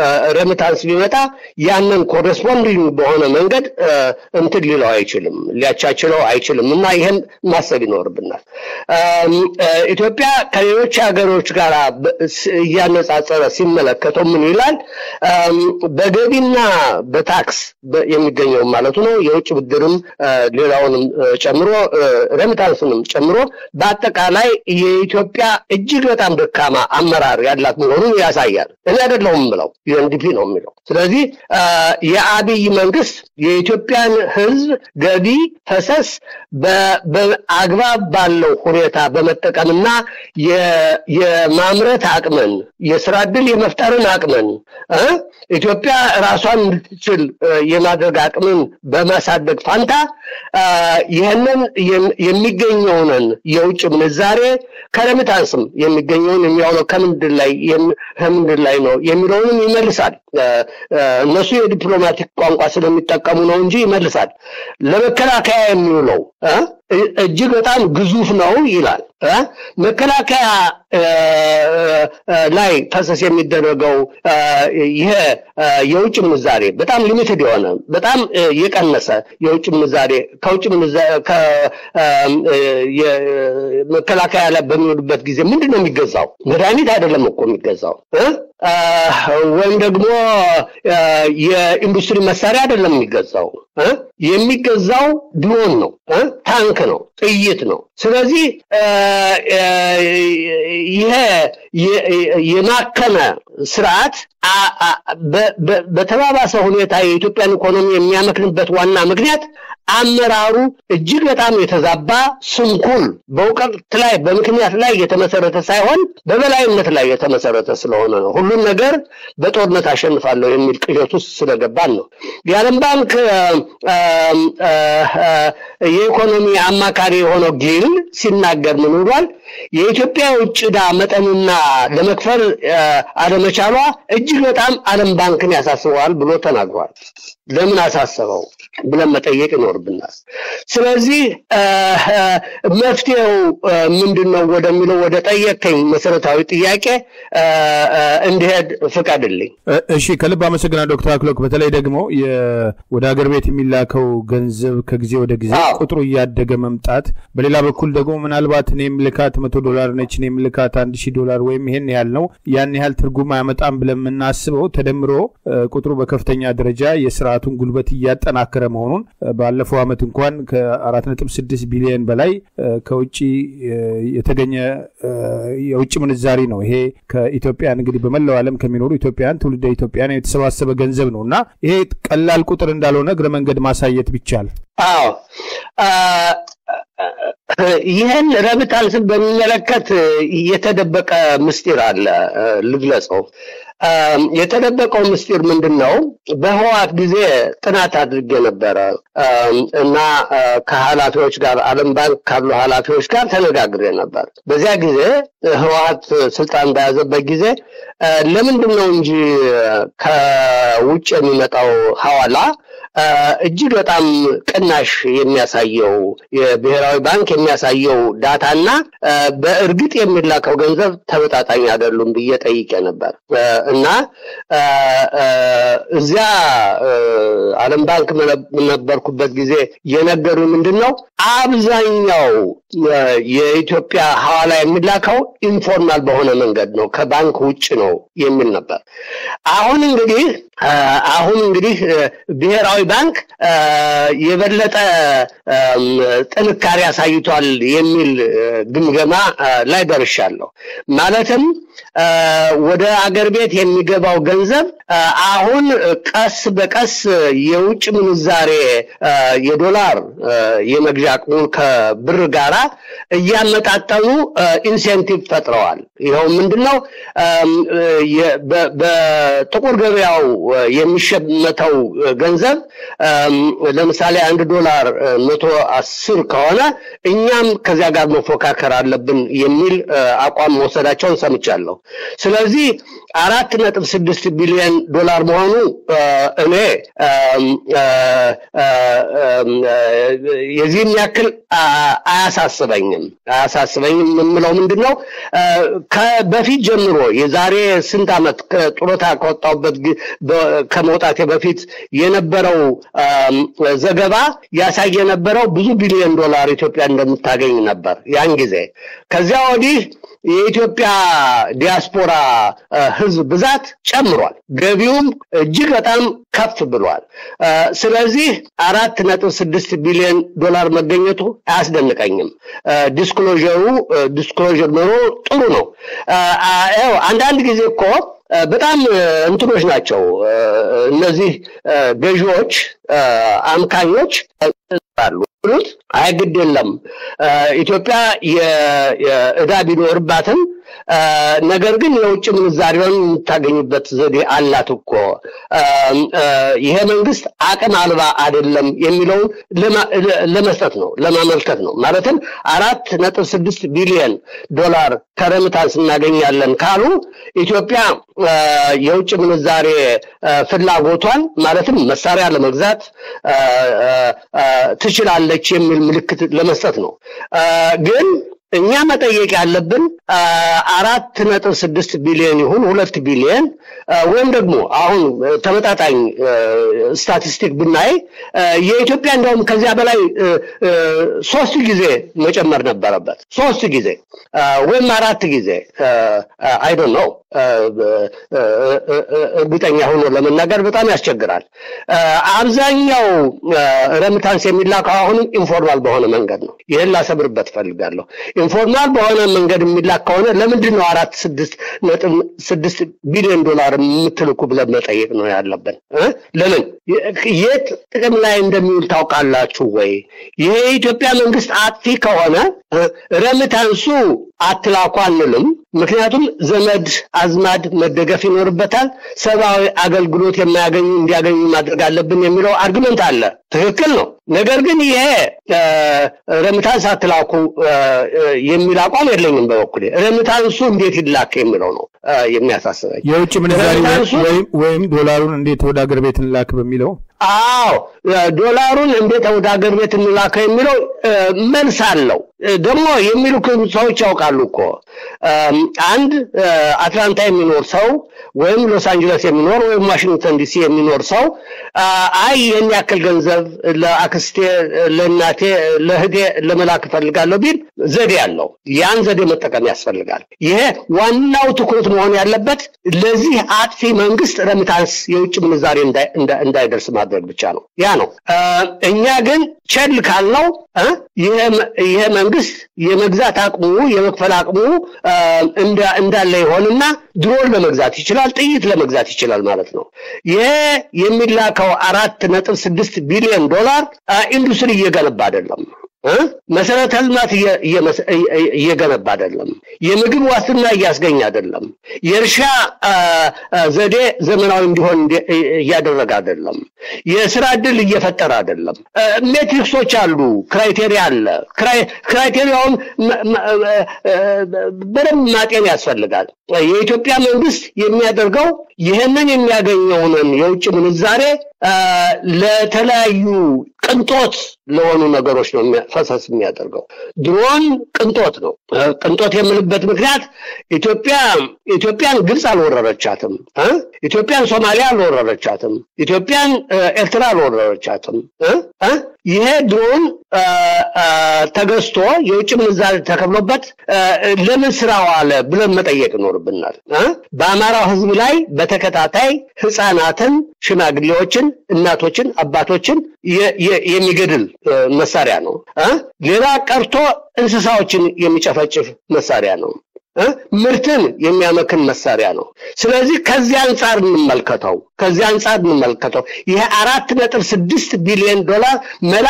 ረምታንስ ቢመጣ ያንን ኮረስፖንዲንግ በሆነ መንገድ እንትን ሊለው አይችልም፣ ሊያቻችለው አይችልም እና ይህን ማሰብ ይኖርብናል። ኢትዮጵያ ከሌሎች ሀገሮች ጋር እያነጻጸረ ሲመለከተው ምን ይላል? በገቢና በታክስ የሚገኘው ማለቱ ነው የውጭ ብድርም ሌላውንም ጨምሮ ረሚታንስንም ጨምሮ በአጠቃላይ የኢትዮጵያ እጅግ በጣም ደካማ አመራር ያላት መሆኑን ያሳያል። እኔ አይደለሁም የምለው ዩኤንዲፒ ነው የሚለው። ስለዚህ የአብይ መንግስት የኢትዮጵያን ሕዝብ ገቢ ፈሰስ በአግባብ ባለው ሁኔታ በመጠቀምና የማምረት አቅምን የስራ ዕድል የመፍጠርን አቅምን ኢትዮጵያ ራሷን እንድትችል የማድረግ አቅምን በማሳደግ ፋንታ ይህንን የሚገኘውን የውጭ ምንዛሬ ከረሚታንስም የሚገኘውን የሚያውለው ከምንድን ላይ ከምንድን ላይ ነው የሚለውንም ይመልሳል። እነሱ የዲፕሎማቲክ ቋንቋ ስለሚጠቀሙ ነው እንጂ ይመልሳል። ለመከላከያ የሚውለው እጅግ በጣም ግዙፍ ነው ይላል። መከላከያ ላይ ፈሰስ የሚደረገው ይሄ የውጭ ምንዛሬ በጣም ሊሚትድ የሆነ በጣም የቀነሰ የውጭ ምንዛሬ ከውጭ መከላከያ ላይ በሚወዱበት ጊዜ ምንድን ነው የሚገዛው? መድኃኒት አይደለም እኮ የሚገዛው ወይም ደግሞ የኢንዱስትሪ መሳሪያ አይደለም የሚገዛው። የሚገዛው ድሮን ነው፣ ታንክ ነው፣ ጥይት ነው። ስለዚህ ይሄ የማከመ ስርዓት በተባባሰ ሁኔታ የኢትዮጵያን ኢኮኖሚ የሚያመክንበት ዋና ምክንያት አመራሩ እጅግ በጣም የተዛባ ስንኩል፣ በእውቀት ላይ በምክንያት ላይ የተመሰረተ ሳይሆን በበላይነት ላይ የተመሰረተ ስለሆነ ነው። ሁሉም ነገር በጦርነት አሸንፋለሁ የሚል ቅዠት ውስጥ ስለገባን ነው። የዓለም ባንክ የኢኮኖሚ አማካሪ የሆነው ጊል ሲናገር ምን ብሏል? የኢትዮጵያ የውጭ ዕዳ መጠንና ለመክፈል አለመቻሏ እጅግ በጣም ዓለም ባንክን ያሳስበዋል ብሎ ተናግሯል። ለምን አሳሰበው ብለን መጠየቅ ይኖርብናል። ስለዚህ መፍትሄው ምንድን ነው ወደሚለው ወደ ጠየቀኝ መሰረታዊ ጥያቄ እንዲሄድ ፍቀድልኝ። እሺ፣ ከልብ አመሰግናለሁ ዶክተር አክሎክ። በተለይ ደግሞ ወደ ሀገር ቤት የሚላከው ገንዘብ ከጊዜ ወደ ጊዜ ቁጥሩ እያደገ መምጣት፣ በሌላ በኩል ደግሞ ምናልባት እኔ የምልካት መቶ ዶላር ነች እኔ የምልካት አንድ ሺህ ዶላር ወይም ይሄን ያህል ነው ያን ያህል ትርጉም አያመጣም ብለን የምናስበው ተደምሮ ቁጥሩ በከፍተኛ ደረጃ የስርዓቱን ጉልበት እያጠናከረ መሆኑን ባለፈው ዓመት እንኳን ከአራት ነጥብ ስድስት ቢሊዮን በላይ ከውጭ የተገኘ የውጭ ምንዛሪ ነው። ይሄ ከኢትዮጵያን እንግዲህ በመላው ዓለም ከሚኖሩ ኢትዮጵያን ትውልደ ኢትዮጵያን የተሰባሰበ ገንዘብ ነው እና ይሄ ቀላል ቁጥር እንዳልሆነ እግረ መንገድ ማሳየት ቢቻል። አዎ ይህን ረሚታንስን በሚመለከት የተደበቀ ምስጢር አለ፣ ልግለጸው። የተደበቀው ምስጢር ምንድን ነው? በህዋት ጊዜ ጥናት አድርጌ ነበረ እና ከኃላፊዎች ጋር ዓለም ባንክ ካሉ ኃላፊዎች ጋር ተነጋግሬ ነበር። በዚያ ጊዜ ህወሀት ስልጣን በያዘበት ጊዜ ለምንድን ነው እንጂ ከውጭ የሚመጣው ሐዋላ እጅግ በጣም ቅናሽ የሚያሳየው የብሔራዊ ባንክ የሚያሳየው ዳታና በእርግጥ የሚላከው ገንዘብ ተመጣጣኝ አይደሉም ብዬ ጠይቄ ነበር እና እዚያ ዓለም ባንክ ነበርኩበት ጊዜ የነገሩ ምንድን ነው አብዛኛው የኢትዮጵያ ሐዋላ የሚላከው ኢንፎርማል በሆነ መንገድ ነው፣ ከባንክ ውጭ ነው የሚል ነበር። አሁን እንግዲህ አሁን እንግዲህ ብሔራዊ ባንክ የበለጠ ጥንካሬ አሳይቷል የሚል ግምገማ ላይ ደርሻለሁ። ማለትም ወደ አገር ቤት የሚገባው ገንዘብ አሁን ቀስ በቀስ የውጭ ምንዛሬ የዶላር የመግዣ አቅሙን ከብር ጋራ እያመጣጠኑ ኢንሴንቲቭ ፈጥረዋል። ይኸው ምንድን ነው? በጥቁር ገበያው የሚሸመተው ገንዘብ ለምሳሌ አንድ ዶላር መቶ አስር ከሆነ እኛም ከዚያ ጋር መፎካከር አለብን የሚል አቋም መውሰዳቸውን ሰምቻለሁ። ስለዚህ አራት ነጥብ ስድስት ቢሊዮን ዶላር መሆኑ እኔ የዚህም ያክል አያሳስበኝም አያሳስበኝም የምለው ምንድን ነው በፊት ጀምሮ የዛሬ ስንት ዓመት ጡረታ ከወጣሁበት ከመውጣቴ በፊት የነበረው ዘገባ ያሳይ የነበረው ብዙ ቢሊዮን ዶላር ኢትዮጵያ እንደምታገኝ ነበር ያን ጊዜ ከዚያ ወዲህ የኢትዮጵያ ዲያስፖራ ህዝብ ብዛት ጨምሯል ገቢውም እጅግ በጣም ከፍ ብሏል ስለዚህ አራት ነጥብ ስድስት ቢሊዮን ዶላር መገኘቱ አያስደንቀኝም ዲስክሎዥሩ ዲስክሎዥር ኖሮ ጥሩ ነው አንዳንድ ጊዜ እኮ በጣም እንትኖች ናቸው እነዚህ ገዢዎች አምካኞች አሉ ብሉት አይ ግድ የለም ኢትዮጵያ የእዳ ቢኖርባትም ነገር ግን የውጭ ምንዛሪውን የምታገኝበት ዘዴ አላት እኮ ይሄ መንግስት አቅም አልባ አይደለም የሚለውን ለመስጠት ነው ለማመልከት ነው ማለትም አራት ነጥብ ስድስት ቢሊዮን ዶላር ከረምታንስ እናገኛለን ካሉ ኢትዮጵያ የውጭ ምንዛሬ ፍላጎቷን ማለትም መሳሪያ ለመግዛት ትችላለች የሚል ምልክት ለመስጠት ነው ግን እኛ መጠየቅ ያለብን አራት ነጥብ ስድስት ቢሊዮን ይሁን ሁለት ቢሊዮን ወይም ደግሞ አሁን ተመጣጣኝ ስታቲስቲክ ብናይ የኢትዮጵያ እንዲያውም ከዚያ በላይ ሶስት ጊዜ መጨመር ነበረበት ሶስት ጊዜ ወይም አራት ጊዜ አይዶን ነው እርግጠኛ ሆኖ ለመናገር በጣም ያስቸግራል አብዛኛው ረምታንስ የሚላከው አሁንም ኢንፎርማል በሆነ መንገድ ነው ይህን ላሰብርበት ፈልጋለሁ ኢንፎርማል በሆነ መንገድ የሚላክ ከሆነ ለምንድን ነው አራት ስድስት ነጥብ ስድስት ቢሊዮን ዶላር የምትልኩ ብለን መጠየቅ ነው ያለብን ለምን የት ጥቅም ላይ እንደሚውል ታውቃላችሁ ወይ ይሄ የኢትዮጵያ መንግስት አጥፊ ከሆነ ረምታንሱ አትላኩ አንልም ምክንያቱም ዘመድ አዝማድ መደገፍ ይኖርበታል ሰብአዊ አገልግሎት የማያገኙ እንዲያገኙ ማድረግ አለብን የሚለው አርግመንት አለ ትክክል ነው ነገር ግን ይሄ ረምታንስ አትላኩ የሚል አቋም የለኝም በበኩሌ ረምታንሱ እንዴት ይላክ የሚለው ነው የሚያሳስበኝ የውጭ ምንዛሪ ወይም ዶላሩን እንዴት ወደ አገር ቤት እንላክ በሚለው አዎ ዶላሩን እንዴት ወደ ሀገር ቤት እንላከው የሚለው መልስ አለው ደግሞ የሚሉ ሰዎች ያውቃሉ እኮ አንድ አትላንታ የሚኖር ሰው ወይም ሎስ አንጀለስ የሚኖር ወይም ዋሽንግተን ዲሲ የሚኖር ሰው አይ ይህን ያክል ገንዘብ ለአክስቴ ለእናቴ ለህዴ ለመላክ እፈልጋለሁ ቢል ዘዴ አለው ያን ዘዴ መጠቀም ያስፈልጋል ይሄ ዋናው ትኩረት መሆን ያለበት ለዚህ አጥፊ መንግስት ረምታንስ የውጭ ምንዛሬ እንዳይደርስ ማድረግ ብቻ ነው ያ ነው እኛ ግን ቸል ካልነው ይሄ መንግስት የመግዛት አቅሙ የመክፈል አቅሙ እንዳለ ይሆንና ድሮን ለመግዛት ይችላል ጥይት ለመግዛት ይችላል ማለት ነው ይሄ የሚላከው አራት ነጥብ ስድስት ቢሊዮን ዶላር ኢንዱስትሪ እየገነባ አይደለም መሰረተ ልማት እየገነባ አይደለም የምግብ ዋስትና እያስገኝ አይደለም የእርሻ ዘዴ ዘመናዊ እንዲሆን እያደረገ አይደለም የስራ እድል እየፈጠረ አይደለም ሜትሪክሶች አሉ ክራይቴሪያ አለ ክራይቴሪያውን በደንብ ማጤን ያስፈልጋል የኢትዮጵያ መንግስት የሚያደርገው ይህንን የሚያገኘውን የውጭ ምንዛሬ ለተለያዩ ቅንጦት ለሆኑ ነገሮች ነው ፈሰስ የሚያደርገው ድሮን ቅንጦት ነው ቅንጦት የምልበት ምክንያት ኢትዮጵያ ኢትዮጵያን ግብፅ አልወረረቻትም ኢትዮጵያን ሶማሊያ አልወረረቻትም ኢትዮጵያን ኤርትራ አልወረረቻትም ይሄ ድሮን ተገዝቶ የውጭ ምንዛሪ ተከፍሎበት ለምን ስራ ዋለ ብለን መጠየቅ ይኖርብናል በአማራው ህዝብ ላይ በተከታታይ ህፃናትን ሽማግሌዎችን እናቶችን አባቶችን የሚገድል መሳሪያ ነው ሌላ ቀርቶ እንስሳዎችን የሚጨፈጭፍ መሳሪያ ነው ምርትን የሚያመክን መሳሪያ ነው ስለዚህ ከዚህ አንጻር እንመልከተው ከዚህ አንጻር እንመልከተው ይሄ አራት ነጥብ ስድስት ቢሊዮን ዶላር መላክ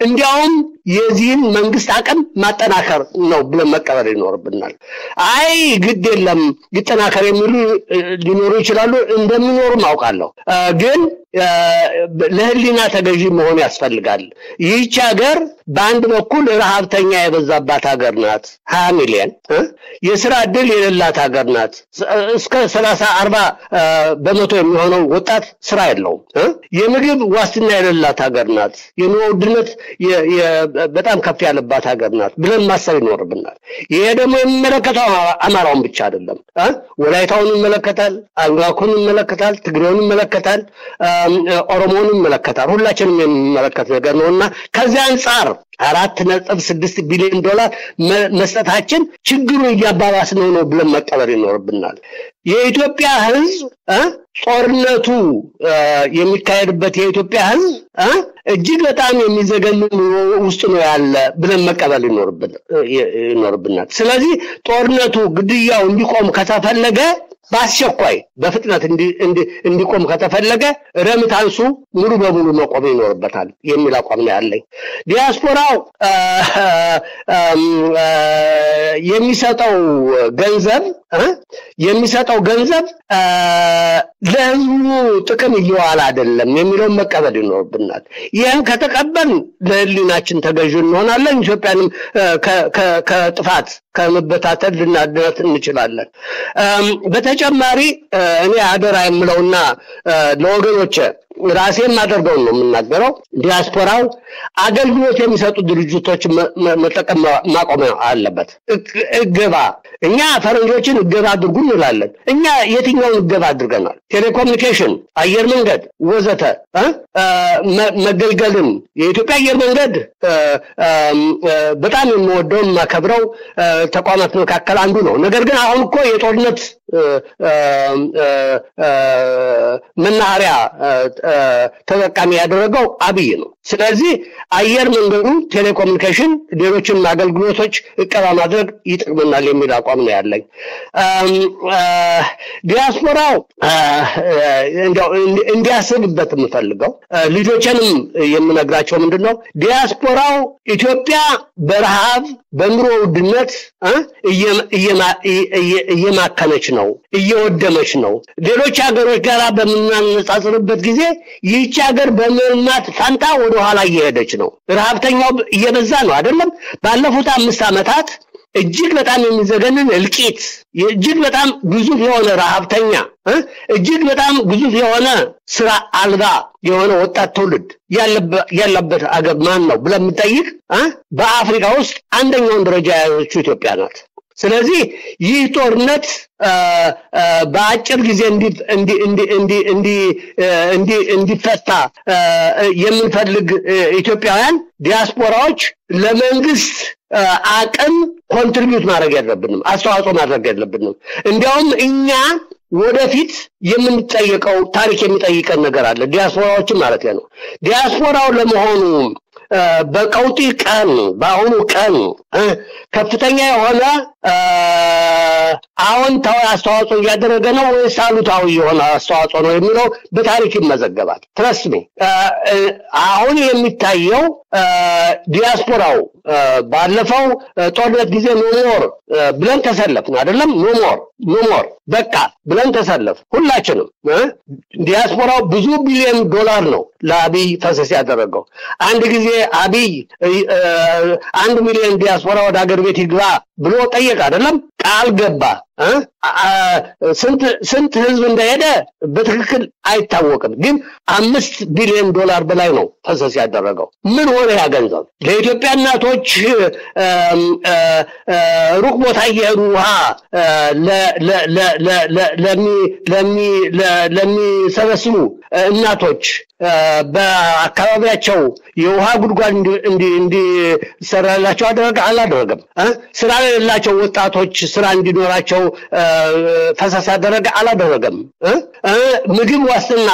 እንዲያውም የዚህን መንግስት አቅም ማጠናከር ነው ብለን መቀበል ይኖርብናል። አይ ግድ የለም ይጠናከር የሚሉ ሊኖሩ ይችላሉ። እንደሚኖሩም አውቃለሁ። ግን ለህሊና ተገዢ መሆን ያስፈልጋል። ይህች ሀገር በአንድ በኩል ረሃብተኛ የበዛባት ሀገር ናት። ሀያ ሚሊዮን የስራ እድል የሌላት ሀገር ናት። እስከ ሰላሳ አርባ በመቶ የሚሆነው ወጣት ስራ የለውም። የምግብ ዋስትና የሌላት ሀገር ናት። የኑሮ ውድነት በጣም ከፍ ያለባት ሀገር ናት ብለን ማሰብ ይኖርብናል። ይሄ ደግሞ የሚመለከተው አማራውን ብቻ አይደለም። ወላይታውን ይመለከታል፣ አኟኩን ይመለከታል፣ ትግሬውን ይመለከታል፣ ኦሮሞውን ይመለከታል። ሁላችንም የሚመለከት ነገር ነው እና ከዚያ አንጻር አራት ነጥብ ስድስት ቢሊዮን ዶላር መስጠታችን ችግሩን እያባባስነው ነው ብለን መቀበል ይኖርብናል። የኢትዮጵያ ሕዝብ ጦርነቱ የሚካሄድበት የኢትዮጵያ ሕዝብ እጅግ በጣም የሚዘገንን ውስጥ ነው ያለ ብለን መቀበል ይኖርብናል። ስለዚህ ጦርነቱ፣ ግድያው እንዲቆም ከተፈለገ በአስቸኳይ በፍጥነት እንዲቆም ከተፈለገ ረምታንሱ ሙሉ በሙሉ መቆም ይኖርበታል የሚል አቋም ነው ያለኝ። ዲያስፖራው የሚሰጠው ገንዘብ የሚሰጠው ገንዘብ ለህዝቡ ጥቅም እየዋለ አይደለም የሚለውን መቀበል ይኖርብናል። ይህን ከተቀበል ለህሊናችን ተገዥ እንሆናለን። ኢትዮጵያንም ከጥፋት ከመበታተል ልናድናት እንችላለን። በተጨማሪ እኔ አደራ የምለውና ለወገኖች ራሴ የማደርገውን ነው የምናገረው። ዲያስፖራው አገልግሎት የሚሰጡ ድርጅቶች መጠቀም ማቆም አለበት። እገባ እኛ ፈረንጆችን እገባ አድርጉ እንላለን። እኛ የትኛውን እገባ አድርገናል? ቴሌኮሙኒኬሽን፣ አየር መንገድ ወዘተ መገልገልን የኢትዮጵያ አየር መንገድ በጣም የምወደው የማከብረው ተቋማት መካከል አንዱ ነው። ነገር ግን አሁን እኮ የጦርነት መናኸሪያ ተጠቃሚ ያደረገው አብይ ነው። ስለዚህ አየር መንገዱ፣ ቴሌኮሙኒኬሽን፣ ሌሎችን አገልግሎቶች እቀባ ማድረግ ይጠቅመናል የሚል አቋም ነው ያለኝ። ዲያስፖራው እንዲያስብበት የምፈልገው ልጆችንም የምነግራቸው ምንድን ነው ዲያስፖራው ኢትዮጵያ በረሃብ በኑሮ ውድነት እየማከነች ነው፣ እየወደመች ነው። ሌሎች ሀገሮች ጋር በምናነጻጽርበት ጊዜ ይህች ሀገር በመልማት ፋንታ ወደኋላ እየሄደች ነው። ረሃብተኛው እየበዛ ነው አይደለም? ባለፉት አምስት ዓመታት እጅግ በጣም የሚዘገንን እልቂት፣ እጅግ በጣም ግዙፍ የሆነ ረሃብተኛ፣ እጅግ በጣም ግዙፍ የሆነ ስራ አልባ የሆነ ወጣት ትውልድ ያለበት አገር ማን ነው ብለን የምንጠይቅ በአፍሪካ ውስጥ አንደኛውን ደረጃ የያዘችው ኢትዮጵያ ናት። ስለዚህ ይህ ጦርነት በአጭር ጊዜ እንዲፈታ የምንፈልግ ኢትዮጵያውያን ዲያስፖራዎች ለመንግስት አቅም ኮንትሪቢዩት ማድረግ የለብንም፣ አስተዋጽኦ ማድረግ የለብንም። እንዲያውም እኛ ወደፊት የምንጠየቀው ታሪክ የሚጠይቀን ነገር አለ። ዲያስፖራዎችን ማለት ነው። ዲያስፖራው ለመሆኑ በቀውጢ ቀን በአሁኑ ቀን ከፍተኛ የሆነ አዎንታዊ አስተዋጽኦ እያደረገ ነው ወይስ አሉታዊ የሆነ አስተዋጽኦ ነው የሚለው በታሪክ ይመዘገባል። ትረስሚ አሁን የሚታየው ዲያስፖራው ባለፈው ጦርነት ጊዜ ኖሞር ብለን ተሰለፍን አይደለም? ኖሞር ኖሞር በቃ ብለን ተሰለፍ ሁላችንም። ዲያስፖራው ብዙ ቢሊዮን ዶላር ነው ለአብይ ፈሰስ ያደረገው። አንድ ጊዜ አብይ አንድ ሚሊዮን ዲያስፖራ ወደ ሀገር ቤት ይግባ ብሎ ጠየቅ አይደለም? ቃል ገባ። ስንት ህዝብ እንደሄደ በትክክል አይታወቅም፣ ግን አምስት ቢሊዮን ዶላር በላይ ነው ፈሰስ ያደረገው። ምን ሆነ ያ ገንዘብ? ለኢትዮጵያ እናቶች ሩቅ ቦታ እየሄዱ ውሃ ለሚሰበስቡ እናቶች በአካባቢያቸው የውሃ ጉድጓድ እንዲሰራላቸው አደረገ አላደረገም? ስራ የሌላቸው ወጣቶች ስራ እንዲኖራቸው ፈሰስ አደረገ? አላደረገም። ምግብ ዋስትና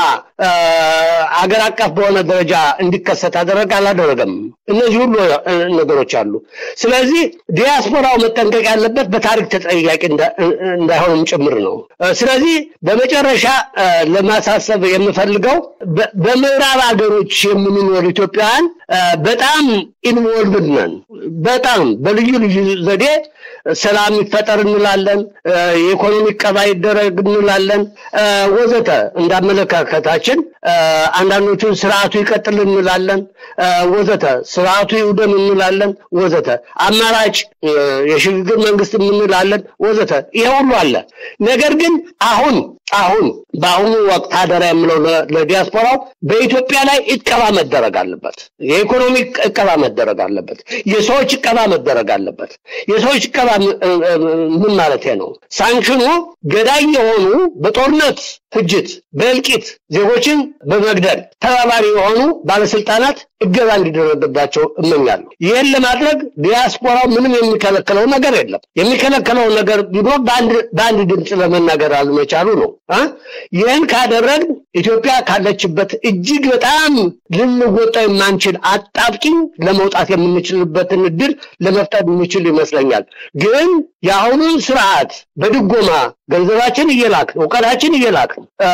አገር አቀፍ በሆነ ደረጃ እንዲከሰት አደረገ? አላደረገም። እነዚህ ሁሉ ነገሮች አሉ። ስለዚህ ዲያስፖራው መጠንቀቅ ያለበት በታሪክ ተጠያቂ እንዳይሆንም ጭምር ነው። ስለዚህ በመጨረሻ ለማሳሰብ የምፈልገው በምዕራብ ሀገሮች የምንኖር ኢትዮጵያውያን በጣም ኢንቮልቭድ ነን። በጣም በልዩ ልዩ ዘዴ ሰላም ይፈጠር እንላለን፣ የኢኮኖሚ ቀባ ይደረግ እንላለን፣ ወዘተ እንዳመለካከታችን አንዳንዶቹን ስርዓቱ ይቀጥል እንላለን፣ ወዘተ ስርዓቱ ይውደም እንላለን፣ ወዘተ አማራጭ የሽግግር መንግስት እንላለን፣ ወዘተ ይሄ ሁሉ አለ። ነገር ግን አሁን አሁን በአሁኑ ወቅት አደራ የምለው ለዲያስፖራው በኢትዮጵያ ላይ እቀባ መደረግ አለበት። የኢኮኖሚ እቀባ መደረግ አለበት። የሰዎች እቀባ መደረግ አለበት። የሰዎች እቀባ ምን ማለት ነው? ሳንክሽኑ ገዳይ የሆኑ በጦርነት ፍጅት፣ በእልቂት ዜጎችን በመግደል ተባባሪ የሆኑ ባለስልጣናት እገዛ እንዲደረግባቸው እመኛለሁ። ይህን ለማድረግ ዲያስፖራው ምንም የሚከለክለው ነገር የለም። የሚከለክለው ነገር ቢኖር በአንድ ድምፅ ለመናገር አለመቻሉ ነው። ይህን ካደረግ ኢትዮጵያ ካለችበት እጅግ በጣም ልንወጣው የማንችል አጣብቂኝ ለመውጣት የምንችልበትን እድል ለመፍጠር የምንችል ይመስለኛል። ግን የአሁኑን ስርዓት በድጎማ ገንዘባችን እየላክ እውቀታችን እየላክ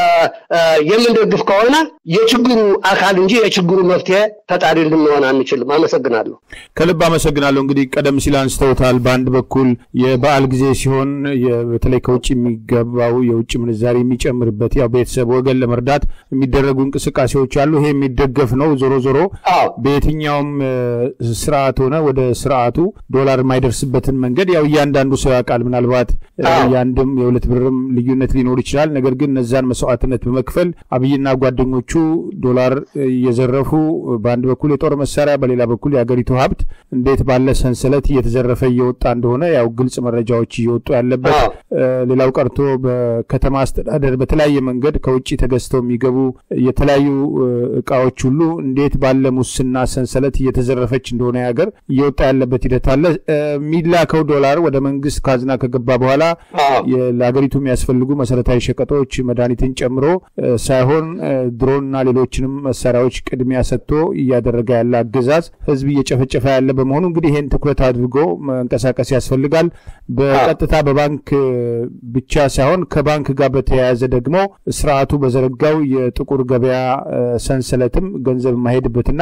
የምንደግፍ ከሆነ የችግሩ አካል እንጂ የችግሩ መፍትሄ ፈጣሪ ልንሆን አንችልም። አመሰግናለሁ። ከልብ አመሰግናለሁ። እንግዲህ ቀደም ሲል አንስተውታል። በአንድ በኩል የበዓል ጊዜ ሲሆን በተለይ ከውጭ የሚገባው የውጭ ምንዛሪ የሚጨምርበት ያው ቤተሰብ ወገን ለመርዳት የሚደረጉ እንቅስቃሴዎች አሉ። ይሄ የሚደገፍ ነው። ዞሮ ዞሮ በየትኛውም ስርዓት ሆነ ወደ ስርዓቱ ዶላር የማይደርስበትን መንገድ ያው እያንዳንዱ ሰው ያውቃል። ምናልባት የአንድም የሁለት ብርም ልዩነት ሊኖር ይችላል። ነገር ግን እነዛን መስዋዕትነት በመክፈል አብይና ጓደኞቹ ዶላር እየዘረፉ በአንድ በኩል የጦር መሳሪያ በሌላ በኩል የሀገሪቱ ሀብት እንዴት ባለ ሰንሰለት እየተዘረፈ እየወጣ እንደሆነ ያው ግልጽ መረጃዎች እየወጡ ያለበት ሌላው ቀርቶ በከተማ አስተዳደር በተለያየ መንገድ ከውጭ ተገዝተው የሚገቡ የተለያዩ እቃዎች ሁሉ እንዴት ባለ ሙስና ሰንሰለት እየተዘረፈች እንደሆነ ሀገር እየወጣ ያለበት ሂደት አለ። የሚላከው ዶላር ወደ መንግስት ካዝና ከገባ በኋላ ለሀገሪቱ የሚያስፈልጉ መሰረታዊ ሸቀጦች መድኃኒትን ጨምሮ ሳይሆን ድሮንና ሌሎችንም መሳሪያዎች ቅድሚያ ሰጥቶ እያደረገ ያለ አገዛዝ ህዝብ እየጨፈጨፈ ያለ በመሆኑ እንግዲህ ይህን ትኩረት አድርጎ መንቀሳቀስ ያስፈልጋል። በቀጥታ በባንክ ብቻ ሳይሆን ከባንክ ጋር በተያያዘ ደግሞ ስርዓቱ በዘረጋው የጥቁር ገበያ ሰንሰለትም ገንዘብ የማይሄድበትና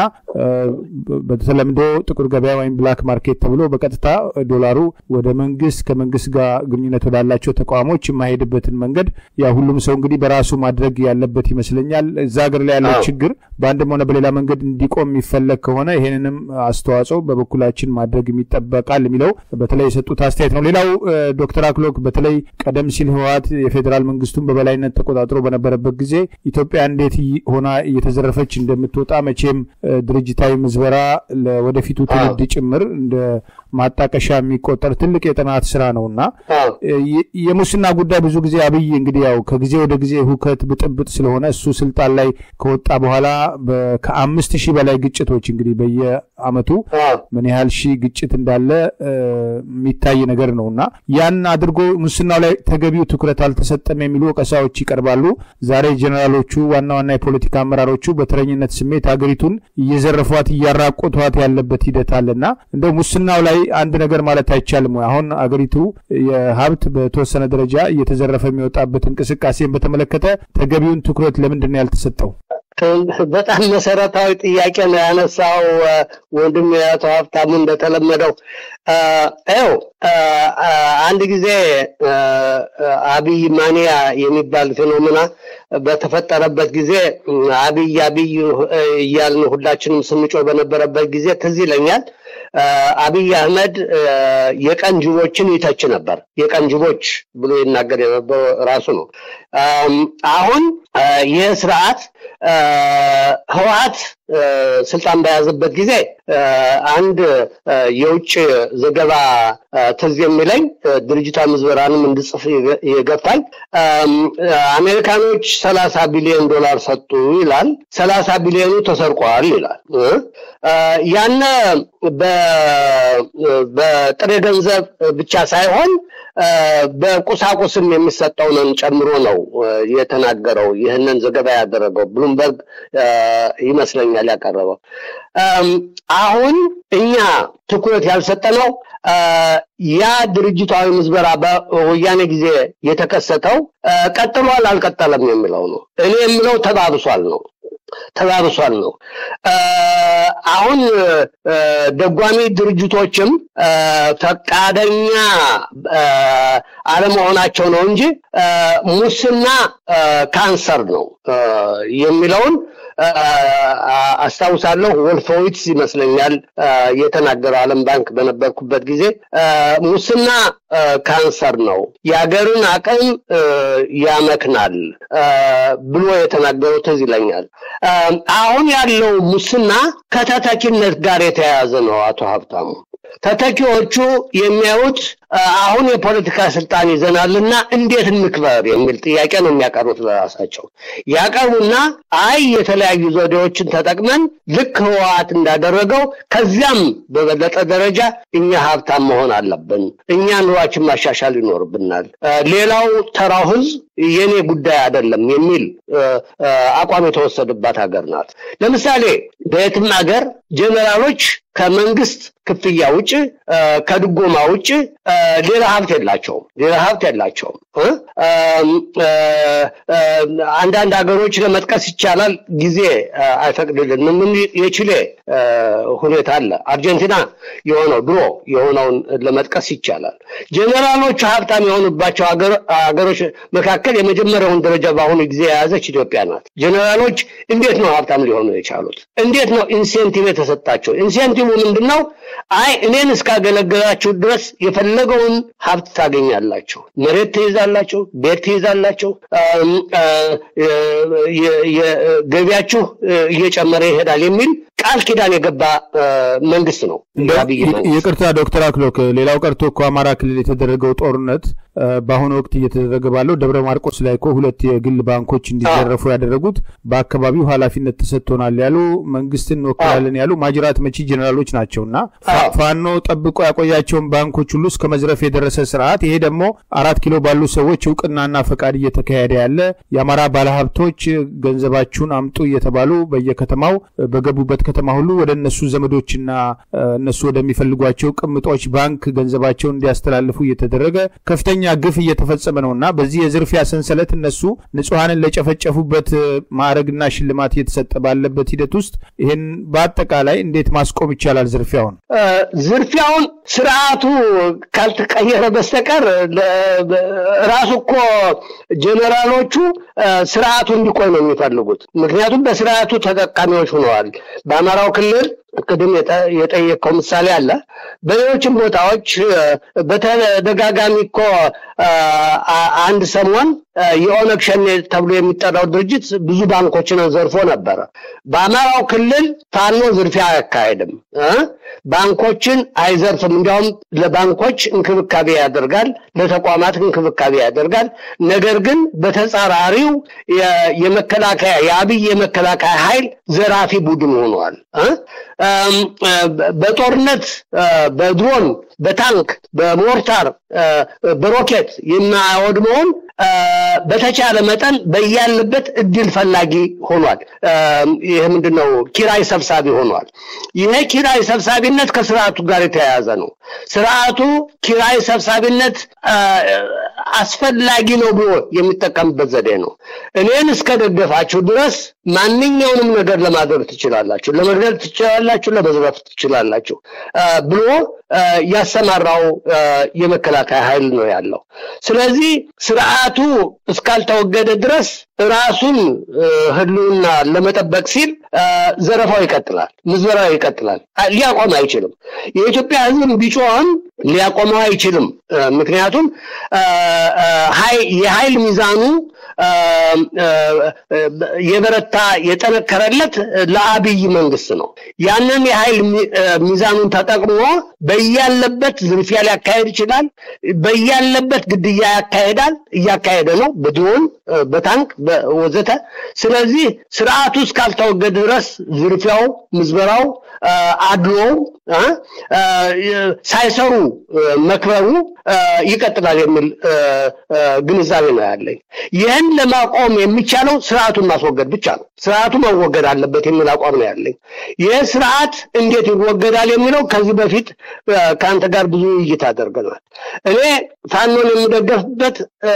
በተለምዶ ጥቁር ገበያ ወይም ብላክ ማርኬት ተብሎ በቀጥታ ዶላሩ ወደ መንግስት ከመንግስት ጋር ግንኙነት ወዳላቸው ተቋሞች የማይሄድበትን መንገድ ያ ሁሉም ሰው እንግዲህ በራሱ ማድረግ ያለበት ይመስለኛል። እዛ ሀገር ላይ ያለው ችግር በአንድም ሆነ በሌላ መንገድ እንዲቆም የሚፈለግ ከሆነ ይህንንም አስተዋጽኦ በበኩላችን ማድረግ የሚጠበቃል የሚለው በተለይ የሰጡት አስተያየት ነው። ሌላው ዶክተር አክሎክ በተለይ ቀደም ሲል ህወሓት የፌዴራል መንግስቱን በበላይነት ተቆጣጥሮ በነበረበት ጊዜ ኢትዮጵያ እንዴት ሆና እየተዘረፈች እንደምትወጣ መቼም ድርጅታዊ ምዝበራ ለወደፊቱ ትውልድ ጭምር እንደ ማጣቀሻ የሚቆጠር ትልቅ የጥናት ስራ ነውና የሙስና ጉዳይ ብዙ ጊዜ አብይ እንግዲህ ያው ከጊዜ ወደ ጊዜ ሁከት ብጥብጥ ስለሆነ እሱ ስልጣን ላይ ከወጣ በኋላ ከአምስት ሺህ በላይ ግጭቶች እንግዲህ በየአመቱ ምን ያህል ሺህ ግጭት እንዳለ የሚታይ ነገር ነው እና ያን አድርጎ ሙስናው ላይ ተገቢው ትኩረት አልተሰጠም የሚሉ ወቀሳዎች ይቀርባሉ። ዛሬ ጀኔራሎቹ፣ ዋና ዋና የፖለቲካ አመራሮቹ በተረኝነት ስሜት ሀገሪቱን እየዘረፏት እያራቆቷት ያለበት ሂደት አለና እንደው ሙስናው ላይ አንድ ነገር ማለት አይቻልም ወይ? አሁን አገሪቱ የሀብት በተወሰነ ደረጃ እየተዘረፈ የሚወጣበት እንቅስቃሴን በተመለከተ ተገቢውን ትኩረት ለምንድን ነው ያልተሰጠው? በጣም መሰረታዊ ጥያቄ ነው ያነሳው ወንድም አቶ ሀብታሙ እንደተለመደው ው አንድ ጊዜ አብይ ማንያ የሚባል ፌኖሜና በተፈጠረበት ጊዜ አብይ አብይ እያልን ሁላችንም ስንጮህ በነበረበት ጊዜ ትዝ ይለኛል አብይ አህመድ የቀን ጅቦችን ይተች ነበር። የቀን ጅቦች ብሎ ይናገር የነበረው ራሱ ነው። አሁን ይህ ስርዓት ህወሓት ስልጣን በያዘበት ጊዜ አንድ የውጭ ዘገባ ትዝ የሚለኝ ድርጅታዊ ምዝበራንም እንድጽፍ የገፋኝ አሜሪካኖች ሰላሳ ቢሊዮን ዶላር ሰጡ ይላል። ሰላሳ ቢሊዮኑ ተሰርቋል ይላል። ያነ በጥሬ ገንዘብ ብቻ ሳይሆን በቁሳቁስም የሚሰጠውንን ጨምሮ ነው የተናገረው። ይህንን ዘገባ ያደረገው ብሉምበርግ ይመስለኛል ያቀረበው። አሁን እኛ ትኩረት ያልሰጠነው ያ ድርጅታዊ ምዝበራ በወያኔ ጊዜ የተከሰተው ቀጥሏል አልቀጠለም የሚለው ነው። እኔ የምለው ተባብሷል ነው ተባብሷል ነው። አሁን ደጓሚ ድርጅቶችም ፈቃደኛ አለመሆናቸው ነው እንጂ ሙስና ካንሰር ነው የሚለውን አስታውሳለሁ። ወልፎዊትስ ይመስለኛል የተናገረው ዓለም ባንክ በነበርኩበት ጊዜ ሙስና ካንሰር ነው፣ የሀገርን አቅም ያመክናል ብሎ የተናገረው ትዝ ይለኛል። አሁን ያለው ሙስና ከተተኪነት ጋር የተያያዘ ነው። አቶ ሀብታሙ ተተኪዎቹ የሚያዩት አሁን የፖለቲካ ስልጣን ይዘናልና እንዴት እንክበር የሚል ጥያቄ ነው የሚያቀርቡት ለራሳቸው። ያቀርቡና አይ የተለያዩ ዘዴዎችን ተጠቅመን ልክ ህወሓት እንዳደረገው ከዚያም በበለጠ ደረጃ እኛ ሀብታም መሆን አለብን፣ እኛ ኑሯችን ማሻሻል ይኖርብናል፣ ሌላው ተራው ህዝብ የኔ ጉዳይ አይደለም የሚል አቋም የተወሰደባት ሀገር ናት። ለምሳሌ በየትም ሀገር ጀኔራሎች ከመንግስት ክፍያ ውጭ ከድጎማ ውጭ ሌላ ሀብት የላቸውም። ሌላ ሀብት የላቸውም። አንዳንድ ሀገሮች ለመጥቀስ ይቻላል፣ ጊዜ አይፈቅድልንም። የቺሌ ሁኔታ አለ። አርጀንቲና የሆነው ድሮ የሆነውን ለመጥቀስ ይቻላል። ጀኔራሎቹ ሀብታም የሆኑባቸው ሀገሮች መካከል የመጀመሪያውን ደረጃ በአሁኑ ጊዜ የያዘች ኢትዮጵያ ናት። ጀኔራሎች እንዴት ነው ሀብታም ሊሆኑ የቻሉት? እንዴት ነው ኢንሴንቲቭ የተሰጣቸው? ኢንሴንቲቭ ምንድን ነው? አይ እኔን እስካገለገላችሁ ድረስ የፈለገውን ሀብት ታገኛላችሁ፣ መሬት ትይዛላችሁ፣ ቤት ትይዛላችሁ፣ ገቢያችሁ እየጨመረ ይሄዳል የሚል ቃል ኪዳን የገባ መንግስት ነው። ይቅርታ ዶክተር አክሎክ፣ ሌላው ቀርቶ እኮ አማራ ክልል የተደረገው ጦርነት በአሁኑ ወቅት እየተደረገ ባለው ደብረ ማርቆስ ላይ እኮ ሁለት የግል ባንኮች እንዲዘረፉ ያደረጉት በአካባቢው ኃላፊነት ተሰጥቶናል ያሉ መንግስትን እንወክላለን ያሉ ማጅራት መቺ ጀኔራሎች ናቸው እና ፋኖ ጠብቆ ያቆያቸውን ባንኮች ሁሉ እስከ መዝረፍ የደረሰ ስርዓት። ይሄ ደግሞ አራት ኪሎ ባሉ ሰዎች እውቅናና ፈቃድ እየተካሄደ ያለ የአማራ ባለሀብቶች ገንዘባችሁን አምጡ እየተባሉ በየከተማው በገቡበት ከተማ ሁሉ ወደ እነሱ ዘመዶችና እነሱ ወደሚፈልጓቸው ቅምጦች ባንክ ገንዘባቸውን እንዲያስተላልፉ እየተደረገ ከፍተኛ ግፍ እየተፈጸመ ነው እና በዚህ የዝርፊያ ሰንሰለት እነሱ ንጹሐንን ለጨፈጨፉበት ማዕረግና ሽልማት እየተሰጠ ባለበት ሂደት ውስጥ ይህን በአጠቃላይ እንዴት ማስቆም ይቻላል? ዝርፊያውን ዝርፊያውን ስርዓቱ ካልተቀየረ በስተቀር ራሱ እኮ ጀኔራሎቹ ስርዓቱ እንዲቆይ ነው የሚፈልጉት። ምክንያቱም በስርዓቱ ተጠቃሚዎች ሆነዋል። በአማራው ክልል ቅድም የጠየቀው ምሳሌ አለ። በሌሎችም ቦታዎች በተደጋጋሚ እኮ አንድ ሰሞን የኦነግ ሸኔ ተብሎ የሚጠራው ድርጅት ብዙ ባንኮችን ዘርፎ ነበረ። በአማራው ክልል ፋኖ ዝርፊያ አያካሄድም፣ ባንኮችን አይዘርፍም። እንዲያውም ለባንኮች እንክብካቤ ያደርጋል፣ ለተቋማት እንክብካቤ ያደርጋል። ነገር ግን በተጻራሪው የመከላከያ የአብይ የመከላከያ ኃይል ዘራፊ ቡድን ሆኗል። በጦርነት በድሮን በታንክ በሞርታር በሮኬት የማያወድመውን በተቻለ መጠን በያለበት እድል ፈላጊ ሆኗል። ይህ ምንድን ነው? ኪራይ ሰብሳቢ ሆኗል። ይሄ ኪራይ ሰብሳቢነት ከስርዓቱ ጋር የተያያዘ ነው። ስርዓቱ ኪራይ ሰብሳቢነት አስፈላጊ ነው ብሎ የሚጠቀምበት ዘዴ ነው። እኔን እስከደገፋችሁ ድረስ ማንኛውንም ነገር ለማድረግ ትችላላችሁ፣ ለመግደል ትችላላችሁ፣ ለመዝረፍ ትችላላችሁ ብሎ ያሰማራው የመከላከያ ኃይል ነው ያለው። ስለዚህ ስርዓቱ እስካልተወገደ ድረስ ራሱን ህልውና ለመጠበቅ ሲል ዘረፋው ይቀጥላል፣ ምዝበራው ይቀጥላል። ሊያቆም አይችልም። የኢትዮጵያ ህዝብም ቢጮህም ሊያቆመው አይችልም። ምክንያቱም የኃይል ሚዛኑ የበረታ የጠነከረለት ለአብይ መንግስት ነው። ያንን የኃይል ሚዛኑን ተጠቅሞ በያለበት ዝርፊያ ሊያካሄድ ይችላል። በያለበት ግድያ ያካሄዳል፣ እያካሄደ ነው፣ በድሮን በታንክ ወዘተ። ስለዚህ ስርዓቱ እስካልተወገደ ድረስ ዝርፊያው፣ ምዝበራው፣ አድሎው ሳይሰሩ መክበሩ ይቀጥላል የሚል ግንዛቤ ነው ያለኝ። ይህን ለማቆም የሚቻለው ስርዓቱን ማስወገድ ብቻ ነው። ስርዓቱ መወገድ አለበት የሚል አቋም ነው ያለኝ። ይህ ስርዓት እንዴት ይወገዳል የሚለው ከዚህ በፊት ከአንተ ጋር ብዙ ውይይት አደርገናል። እኔ ፋኖን የሚደገፍበት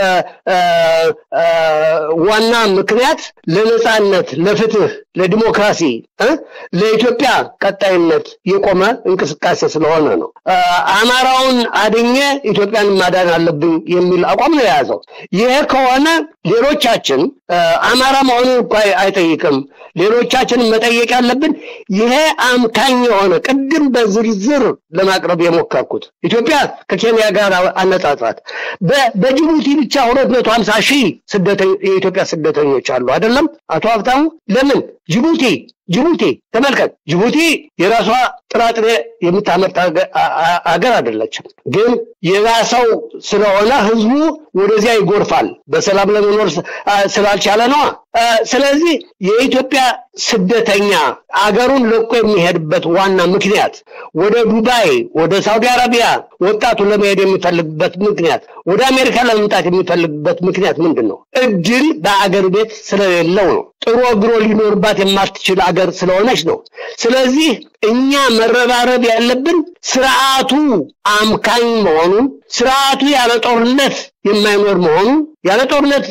ዋና ምክንያት ለነፃነት፣ ለፍትህ፣ ለዲሞክራሲ፣ ለኢትዮጵያ ቀጣይነት የቆመ እንቅስቃሴ ስለሆነ ነው። አማራውን አድኜ ኢትዮጵያን ማዳን አለብኝ የሚል አቋም ነው የያዘው። ይሄ ከሆነ ሌሎቻችን አማራ መሆኑን እኮ አይጠይቅም። ሌሎቻችንን መጠየቅ ያለብን ይሄ አምካኝ የሆነ ቅድም በዝርዝር ለማቅረብ የሞከርኩት ኢትዮጵያ ከኬንያ ጋር አነጻጽራት በጅቡቲ ብቻ ሁለት መቶ ሀምሳ ሺህ የኢትዮጵያ ስደተኞች አሉ አይደለም አቶ ሀብታሙ ለምን ጅቡቲ ጅቡቲ ተመልከት ጅቡቲ የራሷ ጥራጥሬ የምታመርት አገር አይደለችም ግን የራሰው ስለሆነ ህዝቡ ወደዚያ ይጎርፋል በሰላም ለመኖር ስላልቻለ ነዋ ስለዚህ የኢትዮጵያ ስደተኛ አገሩን ለቆ የሚሄድበት ዋና ምክንያት ወደ ዱባይ ወደ ሳውዲ አረቢያ ወጣቱ ለመሄድ የሚፈልግበት ምክንያት ወደ አሜሪካ ለመምጣት የሚፈልግበት ምክንያት ምንድን ነው እድል በአገር ቤት ስለሌለው ነው ጥሩ እግሮ ሊኖርባት የማትችል አገር ስለሆነች ነው ስለዚህ እኛ መረባረብ ያለብን ስርዓቱ አምካኝ መሆኑን ስርዓቱ ያለ ጦርነት የማይኖር መሆኑን ያለ ጦርነት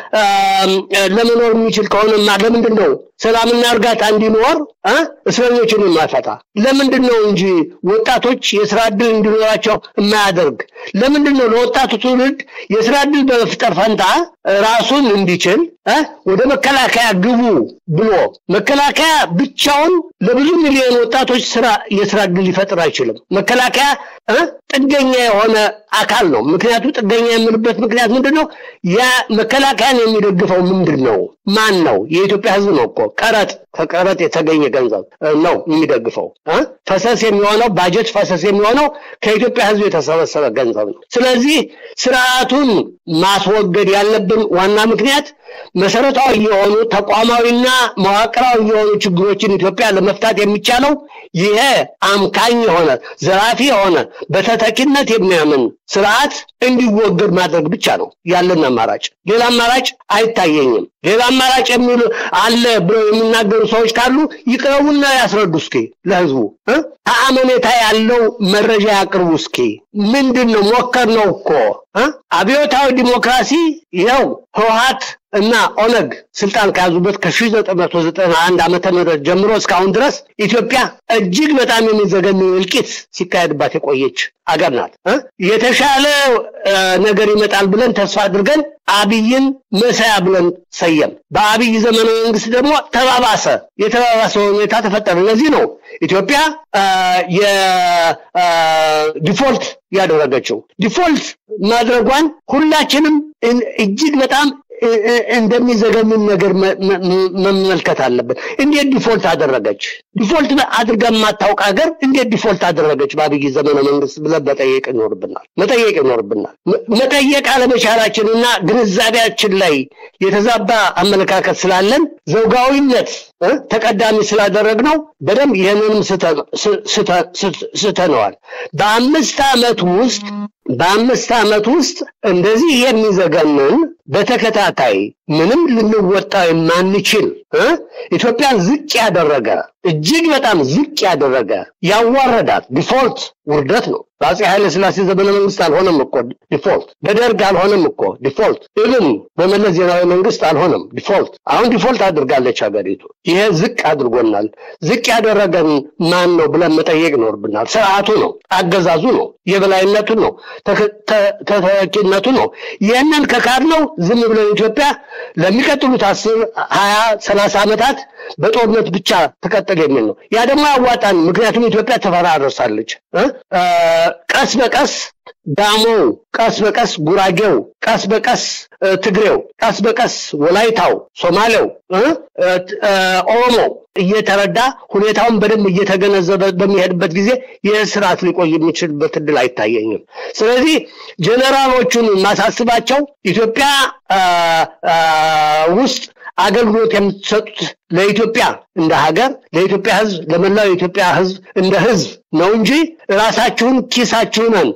ለመኖር የሚችል ከሆነማ ለምንድን ነው ሰላምና እርጋታ እንዲኖር እስረኞችን የማይፈታ ለምንድን ነው እንጂ ወጣቶች የስራ እድል እንዲኖራቸው የማያደርግ ለምንድን ነው ለወጣቱ ትውልድ የስራ እድል በመፍጠር ፈንታ ራሱን እንዲችል ወደ መከላከያ ግቡ ብሎ መከላከያ ብቻውን ለብዙ ሚሊዮን ወጣቶች ስራ የስራ እድል ሊፈጥር አይችልም መከላከያ ጥገኛ የሆነ አካል ነው ምክንያቱ ጥገኛ የምልበት ምክንያት ምንድን ነው ያ መከላከያን የሚደግፈው ምንድን ነው ማን ነው የኢትዮጵያ ህዝብ ነው እኮ ቀረጥ ከቀረጥ የተገኘ ገንዘብ ነው የሚደግፈው ፈሰስ የሚሆነው ባጀት ፈሰስ የሚሆነው ከኢትዮጵያ ህዝብ የተሰበሰበ ገንዘብ ነው ስለዚህ ስርዓቱን ማስወገድ ያለብን ዋና ምክንያት መሰረታዊ የሆኑ ተቋማዊና መዋቅራዊ የሆኑ ችግሮችን ኢትዮጵያ ለመፍታት የሚቻለው ይሄ አምካኝ የሆነ ዘራፊ የሆነ በተተኪነት የሚያምን ስርዓት እንዲወገድ ማድረግ ብቻ ነው ያለን አማራጭ ሌላ አማራጭ አይታየኝም ሌላ አማራጭ የሚሉ አለ ብለው የሚናገሩ ሰዎች ካሉ ይቅረቡና ያስረዱ እስኪ ለህዝቡ ተአመኔታ ያለው መረጃ ያቅርቡ እስኪ ምንድን ነው ሞከር ነው እኮ አብዮታዊ ዲሞክራሲ ይኸው ህወሀት እና ኦነግ ስልጣን ከያዙበት ከ1991 ዓመተ ምህረት ጀምሮ እስካሁን ድረስ ኢትዮጵያ እጅግ በጣም የሚዘገንን እልቂት ሲካሄድባት የቆየች አገር ናት የተሻለ ነገር ይመጣል ብለን ተስፋ አድርገን አብይን መሳያ ብለን ሰየም በአብይ ዘመነ መንግስት ደግሞ ተባባሰ የተባባሰ ሁኔታ ተፈጠረ ለዚህ ነው ኢትዮጵያ የዲፎልት ያደረገችው ዲፎልት ማድረጓን ሁላችንም እጅግ በጣም እንደሚዘገምን ነገር መመልከት አለብን እንዴት ዲፎልት አደረገች ዲፎልት አድርጋ የማታውቅ ሀገር እንዴት ዲፎልት አደረገች በአብይ ዘመነ መንግስት ብለን መጠየቅ ይኖርብናል መጠየቅ ይኖርብናል መጠየቅ አለመቻላችንና ግንዛቤያችን ላይ የተዛባ አመለካከት ስላለን ዘውጋዊነት ተቀዳሚ ስላደረግ ነው በደንብ ይህንንም ስተነዋል በአምስት ዓመት ውስጥ በአምስት ዓመት ውስጥ እንደዚህ የሚዘገንን በተከታታይ ምንም ልንወጣ የማንችል ኢትዮጵያን ዝቅ ያደረገ እጅግ በጣም ዝቅ ያደረገ ያዋረዳት ዲፎልት ውርደት ነው በአፄ ኃይለ ስላሴ ዘመነ መንግስት አልሆነም እኮ ዲፎልት በደርግ አልሆነም እኮ ዲፎልት ኢብን በመለስ ዜናዊ መንግስት አልሆነም ዲፎልት አሁን ዲፎልት አድርጋለች ሀገሪቱ ይሄ ዝቅ አድርጎናል ዝቅ ያደረገን ማን ነው ብለን መጠየቅ ይኖርብናል ስርዓቱ ነው አገዛዙ ነው የበላይነቱ ነው ተተኪነቱ ነው ይህንን ከካድ ነው ዝም ብለን ኢትዮጵያ ለሚቀጥሉት አስር ሀያ ሰላሳ ሰላሳ ዓመታት በጦርነት ብቻ ትቀጥል የሚል ነው። ያ ደግሞ አዋጣን። ምክንያቱም ኢትዮጵያ ተፈራረሳለች። ቀስ በቀስ ዳሞው፣ ቀስ በቀስ ጉራጌው፣ ቀስ በቀስ ትግሬው፣ ቀስ በቀስ ወላይታው፣ ሶማሌው፣ ኦሮሞው እየተረዳ ሁኔታውን በደንብ እየተገነዘበ በሚሄድበት ጊዜ ይህ ስርዓት ሊቆይ የሚችልበት እድል አይታየኝም። ስለዚህ ጀኔራሎቹን ማሳስባቸው ኢትዮጵያ ውስጥ አገልግሎት የምትሰጡት ለኢትዮጵያ እንደ ሀገር፣ ለኢትዮጵያ ሕዝብ፣ ለመላው የኢትዮጵያ ሕዝብ እንደ ሕዝብ ነው እንጂ ራሳችሁን ኪሳችሁንን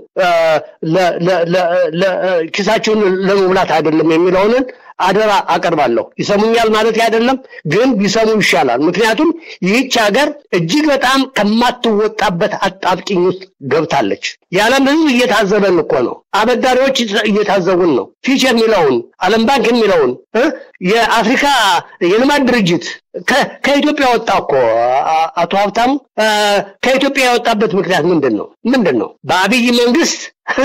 ኪሳችሁን ለመሙላት አይደለም የሚለውንን አደራ አቀርባለሁ። ይሰሙኛል ማለት አይደለም፣ ግን ቢሰሙ ይሻላል። ምክንያቱም ይህች ሀገር እጅግ በጣም ከማትወጣበት አጣብቂኝ ውስጥ ገብታለች። የዓለም ህዝብ እየታዘበን እኮ ነው። አበዳሪዎች እየታዘቡን ነው። ፊች የሚለውን ዓለም ባንክ የሚለውን የአፍሪካ የልማት ድርጅት ከኢትዮጵያ ወጣ እኮ አቶ ሀብታሙ። ከኢትዮጵያ የወጣበት ምክንያት ምንድን ነው? ምንድን ነው? በአብይ መንግስት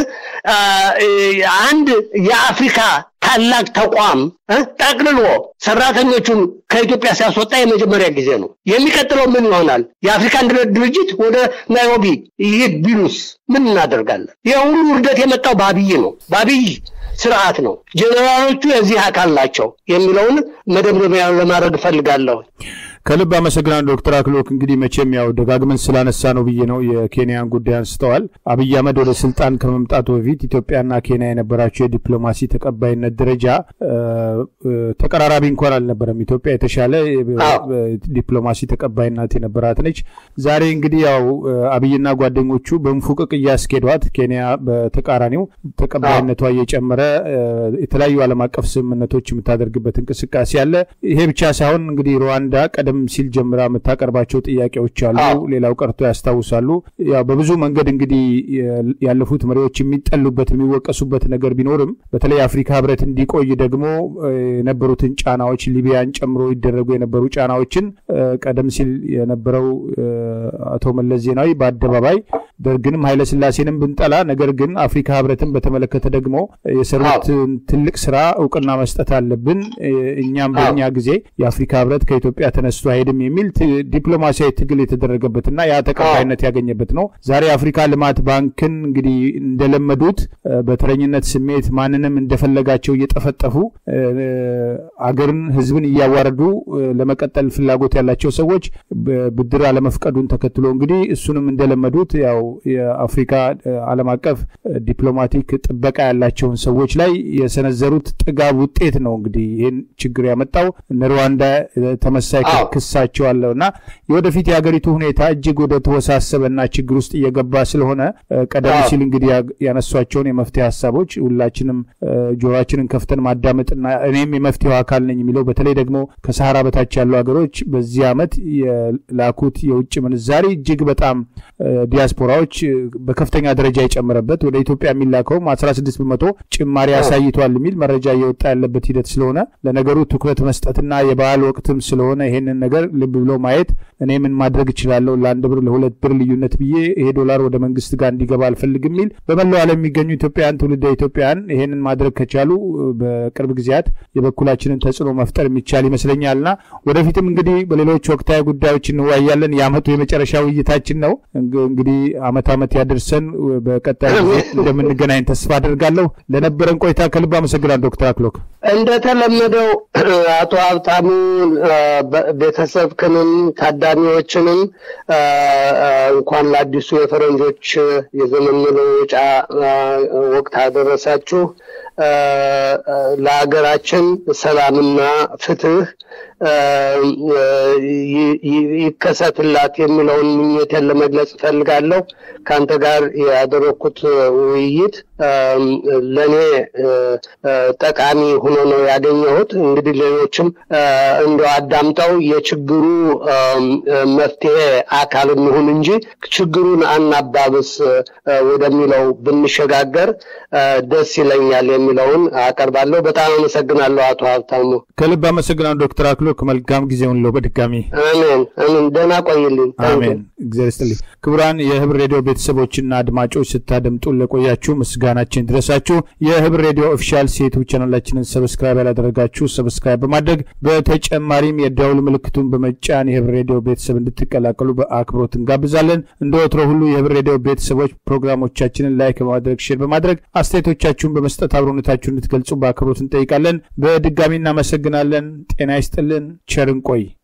አንድ የአፍሪካ ታላቅ ተቋም ጠቅልሎ ሰራተኞቹን ከኢትዮጵያ ሲያስወጣ የመጀመሪያ ጊዜ ነው። የሚቀጥለው ምን ይሆናል? የአፍሪካ አንድነት ድርጅት ወደ ናይሮቢ ይሄድ ቢሉስ ምን እናደርጋለን? ይህ ሁሉ ውርደት የመጣው በአብይ ነው፣ በአብይ ስርዓት ነው። ጀኔራሎቹ የዚህ አካል ናቸው የሚለውን መደምደሚያ ለማድረግ እፈልጋለሁ። ከልብ አመሰግናለሁ ዶክተር አክሎክ። እንግዲህ መቼም ያው ደጋግመን ስላነሳ ነው ብዬ ነው የኬንያን ጉዳይ አንስተዋል። አብይ አህመድ ወደ ስልጣን ከመምጣቱ በፊት ኢትዮጵያና ኬንያ የነበራቸው የዲፕሎማሲ ተቀባይነት ደረጃ ተቀራራቢ እንኳን አልነበረም። ኢትዮጵያ የተሻለ ዲፕሎማሲ ተቀባይነት የነበራት ነች። ዛሬ እንግዲህ ያው አብይና ጓደኞቹ በንፉቅቅ እያስኬዷት፣ ኬንያ በተቃራኒው ተቀባይነቷ እየጨመረ የተለያዩ ዓለም አቀፍ ስምምነቶች የምታደርግበት እንቅስቃሴ አለ። ይሄ ብቻ ሳይሆን እንግዲህ ሩዋንዳ ቀደም ሲል ጀምራ የምታቀርባቸው ጥያቄዎች አሉ። ሌላው ቀርቶ ያስታውሳሉ። ያው በብዙ መንገድ እንግዲህ ያለፉት መሪዎች የሚጠሉበት የሚወቀሱበት ነገር ቢኖርም በተለይ አፍሪካ ህብረት እንዲቆይ ደግሞ የነበሩትን ጫናዎች ሊቢያን ጨምሮ ይደረጉ የነበሩ ጫናዎችን ቀደም ሲል የነበረው አቶ መለስ ዜናዊ በአደባባይ ደርግንም ኃይለስላሴንም ብንጠላ ነገር ግን አፍሪካ ህብረትን በተመለከተ ደግሞ የሰሩት ትልቅ ስራ እውቅና መስጠት አለብን። እኛም በእኛ ጊዜ የአፍሪካ ህብረት ከኢትዮጵያ ተነስቶ አይሄድም የሚል ዲፕሎማሲያዊ ትግል የተደረገበትና ያ ተቀባይነት ያገኘበት ነው። ዛሬ የአፍሪካ ልማት ባንክን እንግዲህ እንደለመዱት በተረኝነት ስሜት ማንንም እንደፈለጋቸው እየጠፈጠፉ አገርን፣ ህዝብን እያዋረዱ ለመቀጠል ፍላጎት ያላቸው ሰዎች ብድር አለመፍቀዱን ተከትሎ እንግዲህ እሱንም እንደለመዱት ያው የአፍሪካ ዓለም አቀፍ ዲፕሎማቲክ ጥበቃ ያላቸውን ሰዎች ላይ የሰነዘሩት ጥጋብ ውጤት ነው እንግዲህ ይህን ችግር ያመጣው። እነ ሩዋንዳ ተመሳይ ክሳቸው አለው እና የወደፊት የሀገሪቱ ሁኔታ እጅግ ወደ ተወሳሰበና ችግር ውስጥ እየገባ ስለሆነ ቀደም ሲል እንግዲህ ያነሷቸውን የመፍትሄ ሀሳቦች ሁላችንም ጆሮችንን ከፍተን ማዳመጥና እኔም የመፍትሄው አካል ነኝ የሚለው በተለይ ደግሞ ከሰሃራ በታች ያሉ ሀገሮች በዚህ ዓመት የላኩት የውጭ ምንዛሪ እጅግ በጣም ዲያስፖራዎች በከፍተኛ ደረጃ የጨመረበት ወደ ኢትዮጵያ የሚላከውም 16 በመቶ ጭማሪ አሳይቷል የሚል መረጃ እየወጣ ያለበት ሂደት ስለሆነ ለነገሩ ትኩረት መስጠትና የበዓል ወቅትም ስለሆነ ይሄንን ነገር ልብ ብሎ ማየት እኔ ምን ማድረግ እችላለሁ ለአንድ ብር ለሁለት ብር ልዩነት ብዬ ይሄ ዶላር ወደ መንግስት ጋር እንዲገባ አልፈልግም የሚል በመላው ዓለም የሚገኙ ኢትዮጵያውያን ትውልደ ኢትዮጵያውያን ይሄንን ማድረግ ከቻሉ በቅርብ ጊዜያት የበኩላችንን ተጽዕኖ መፍጠር የሚቻል ይመስለኛልና ወደፊትም እንግዲህ በሌሎች ወቅታዊ ጉዳዮች እንወያያለን። የአመቱ የመጨረሻ ውይይታችን ነው። እንግዲህ አመት አመት ያደርሰን በቀጣይ ጊዜ እንደምንገናኝ ተስፋ አደርጋለሁ። ለነበረን ቆይታ ከልብ አመሰግናል ዶክተር አክሎክ። እንደተለመደው አቶ ሀብታሙ ቤተሰብክንም ታዳሚዎችንም እንኳን ለአዲሱ የፈረንጆች የዘመን መለወጫ ወቅት አደረሳችሁ። ለሀገራችን ሰላምና ፍትህ ይከሰትላት የሚለውን ምኞቴን ለመግለጽ እፈልጋለሁ። ከአንተ ጋር ያደረግኩት ውይይት ለእኔ ጠቃሚ ሆኖ ነው ያገኘሁት። እንግዲህ ሌሎችም እንደው አዳምጠው የችግሩ መፍትሄ አካል እንሁን እንጂ ችግሩን አናባብስ ወደሚለው ብንሸጋገር ደስ ይለኛል የሚለውን አቀርባለሁ። በጣም አመሰግናለሁ አቶ ሀብታሙ። ከልብ አመሰግናለሁ ዶክተር አክሎክ መልካም ጊዜውን ለው በድጋሚ አሜን አሜን። ደህና ቆይልኝ። አሜን። እግዚአብሔር ይስጥልኝ። ክቡራን የህብር ሬዲዮ ቤተሰቦችና አድማጮች ስታደምጡን ለቆያችሁ ምስጋና ምስጋናችን ድረሳችሁ። የህብር ሬዲዮ ኦፊሻል ዩቱብ ቻናላችንን ሰብስክራይብ ያላደረጋችሁ ሰብስክራይብ በማድረግ በተጨማሪም የደውል ምልክቱን በመጫን የህብር ሬዲዮ ቤተሰብ እንድትቀላቀሉ በአክብሮት እንጋብዛለን። እንደ ወትሮ ሁሉ የህብር ሬዲዮ ቤተሰቦች ፕሮግራሞቻችንን ላይክ በማድረግ ሼር በማድረግ አስተያየቶቻችሁን በመስጠት አብሮነታችሁን እንድትገልጹ በአክብሮት እንጠይቃለን። በድጋሚ እናመሰግናለን። ጤና ይስጥልን። ቸር እንቆይ።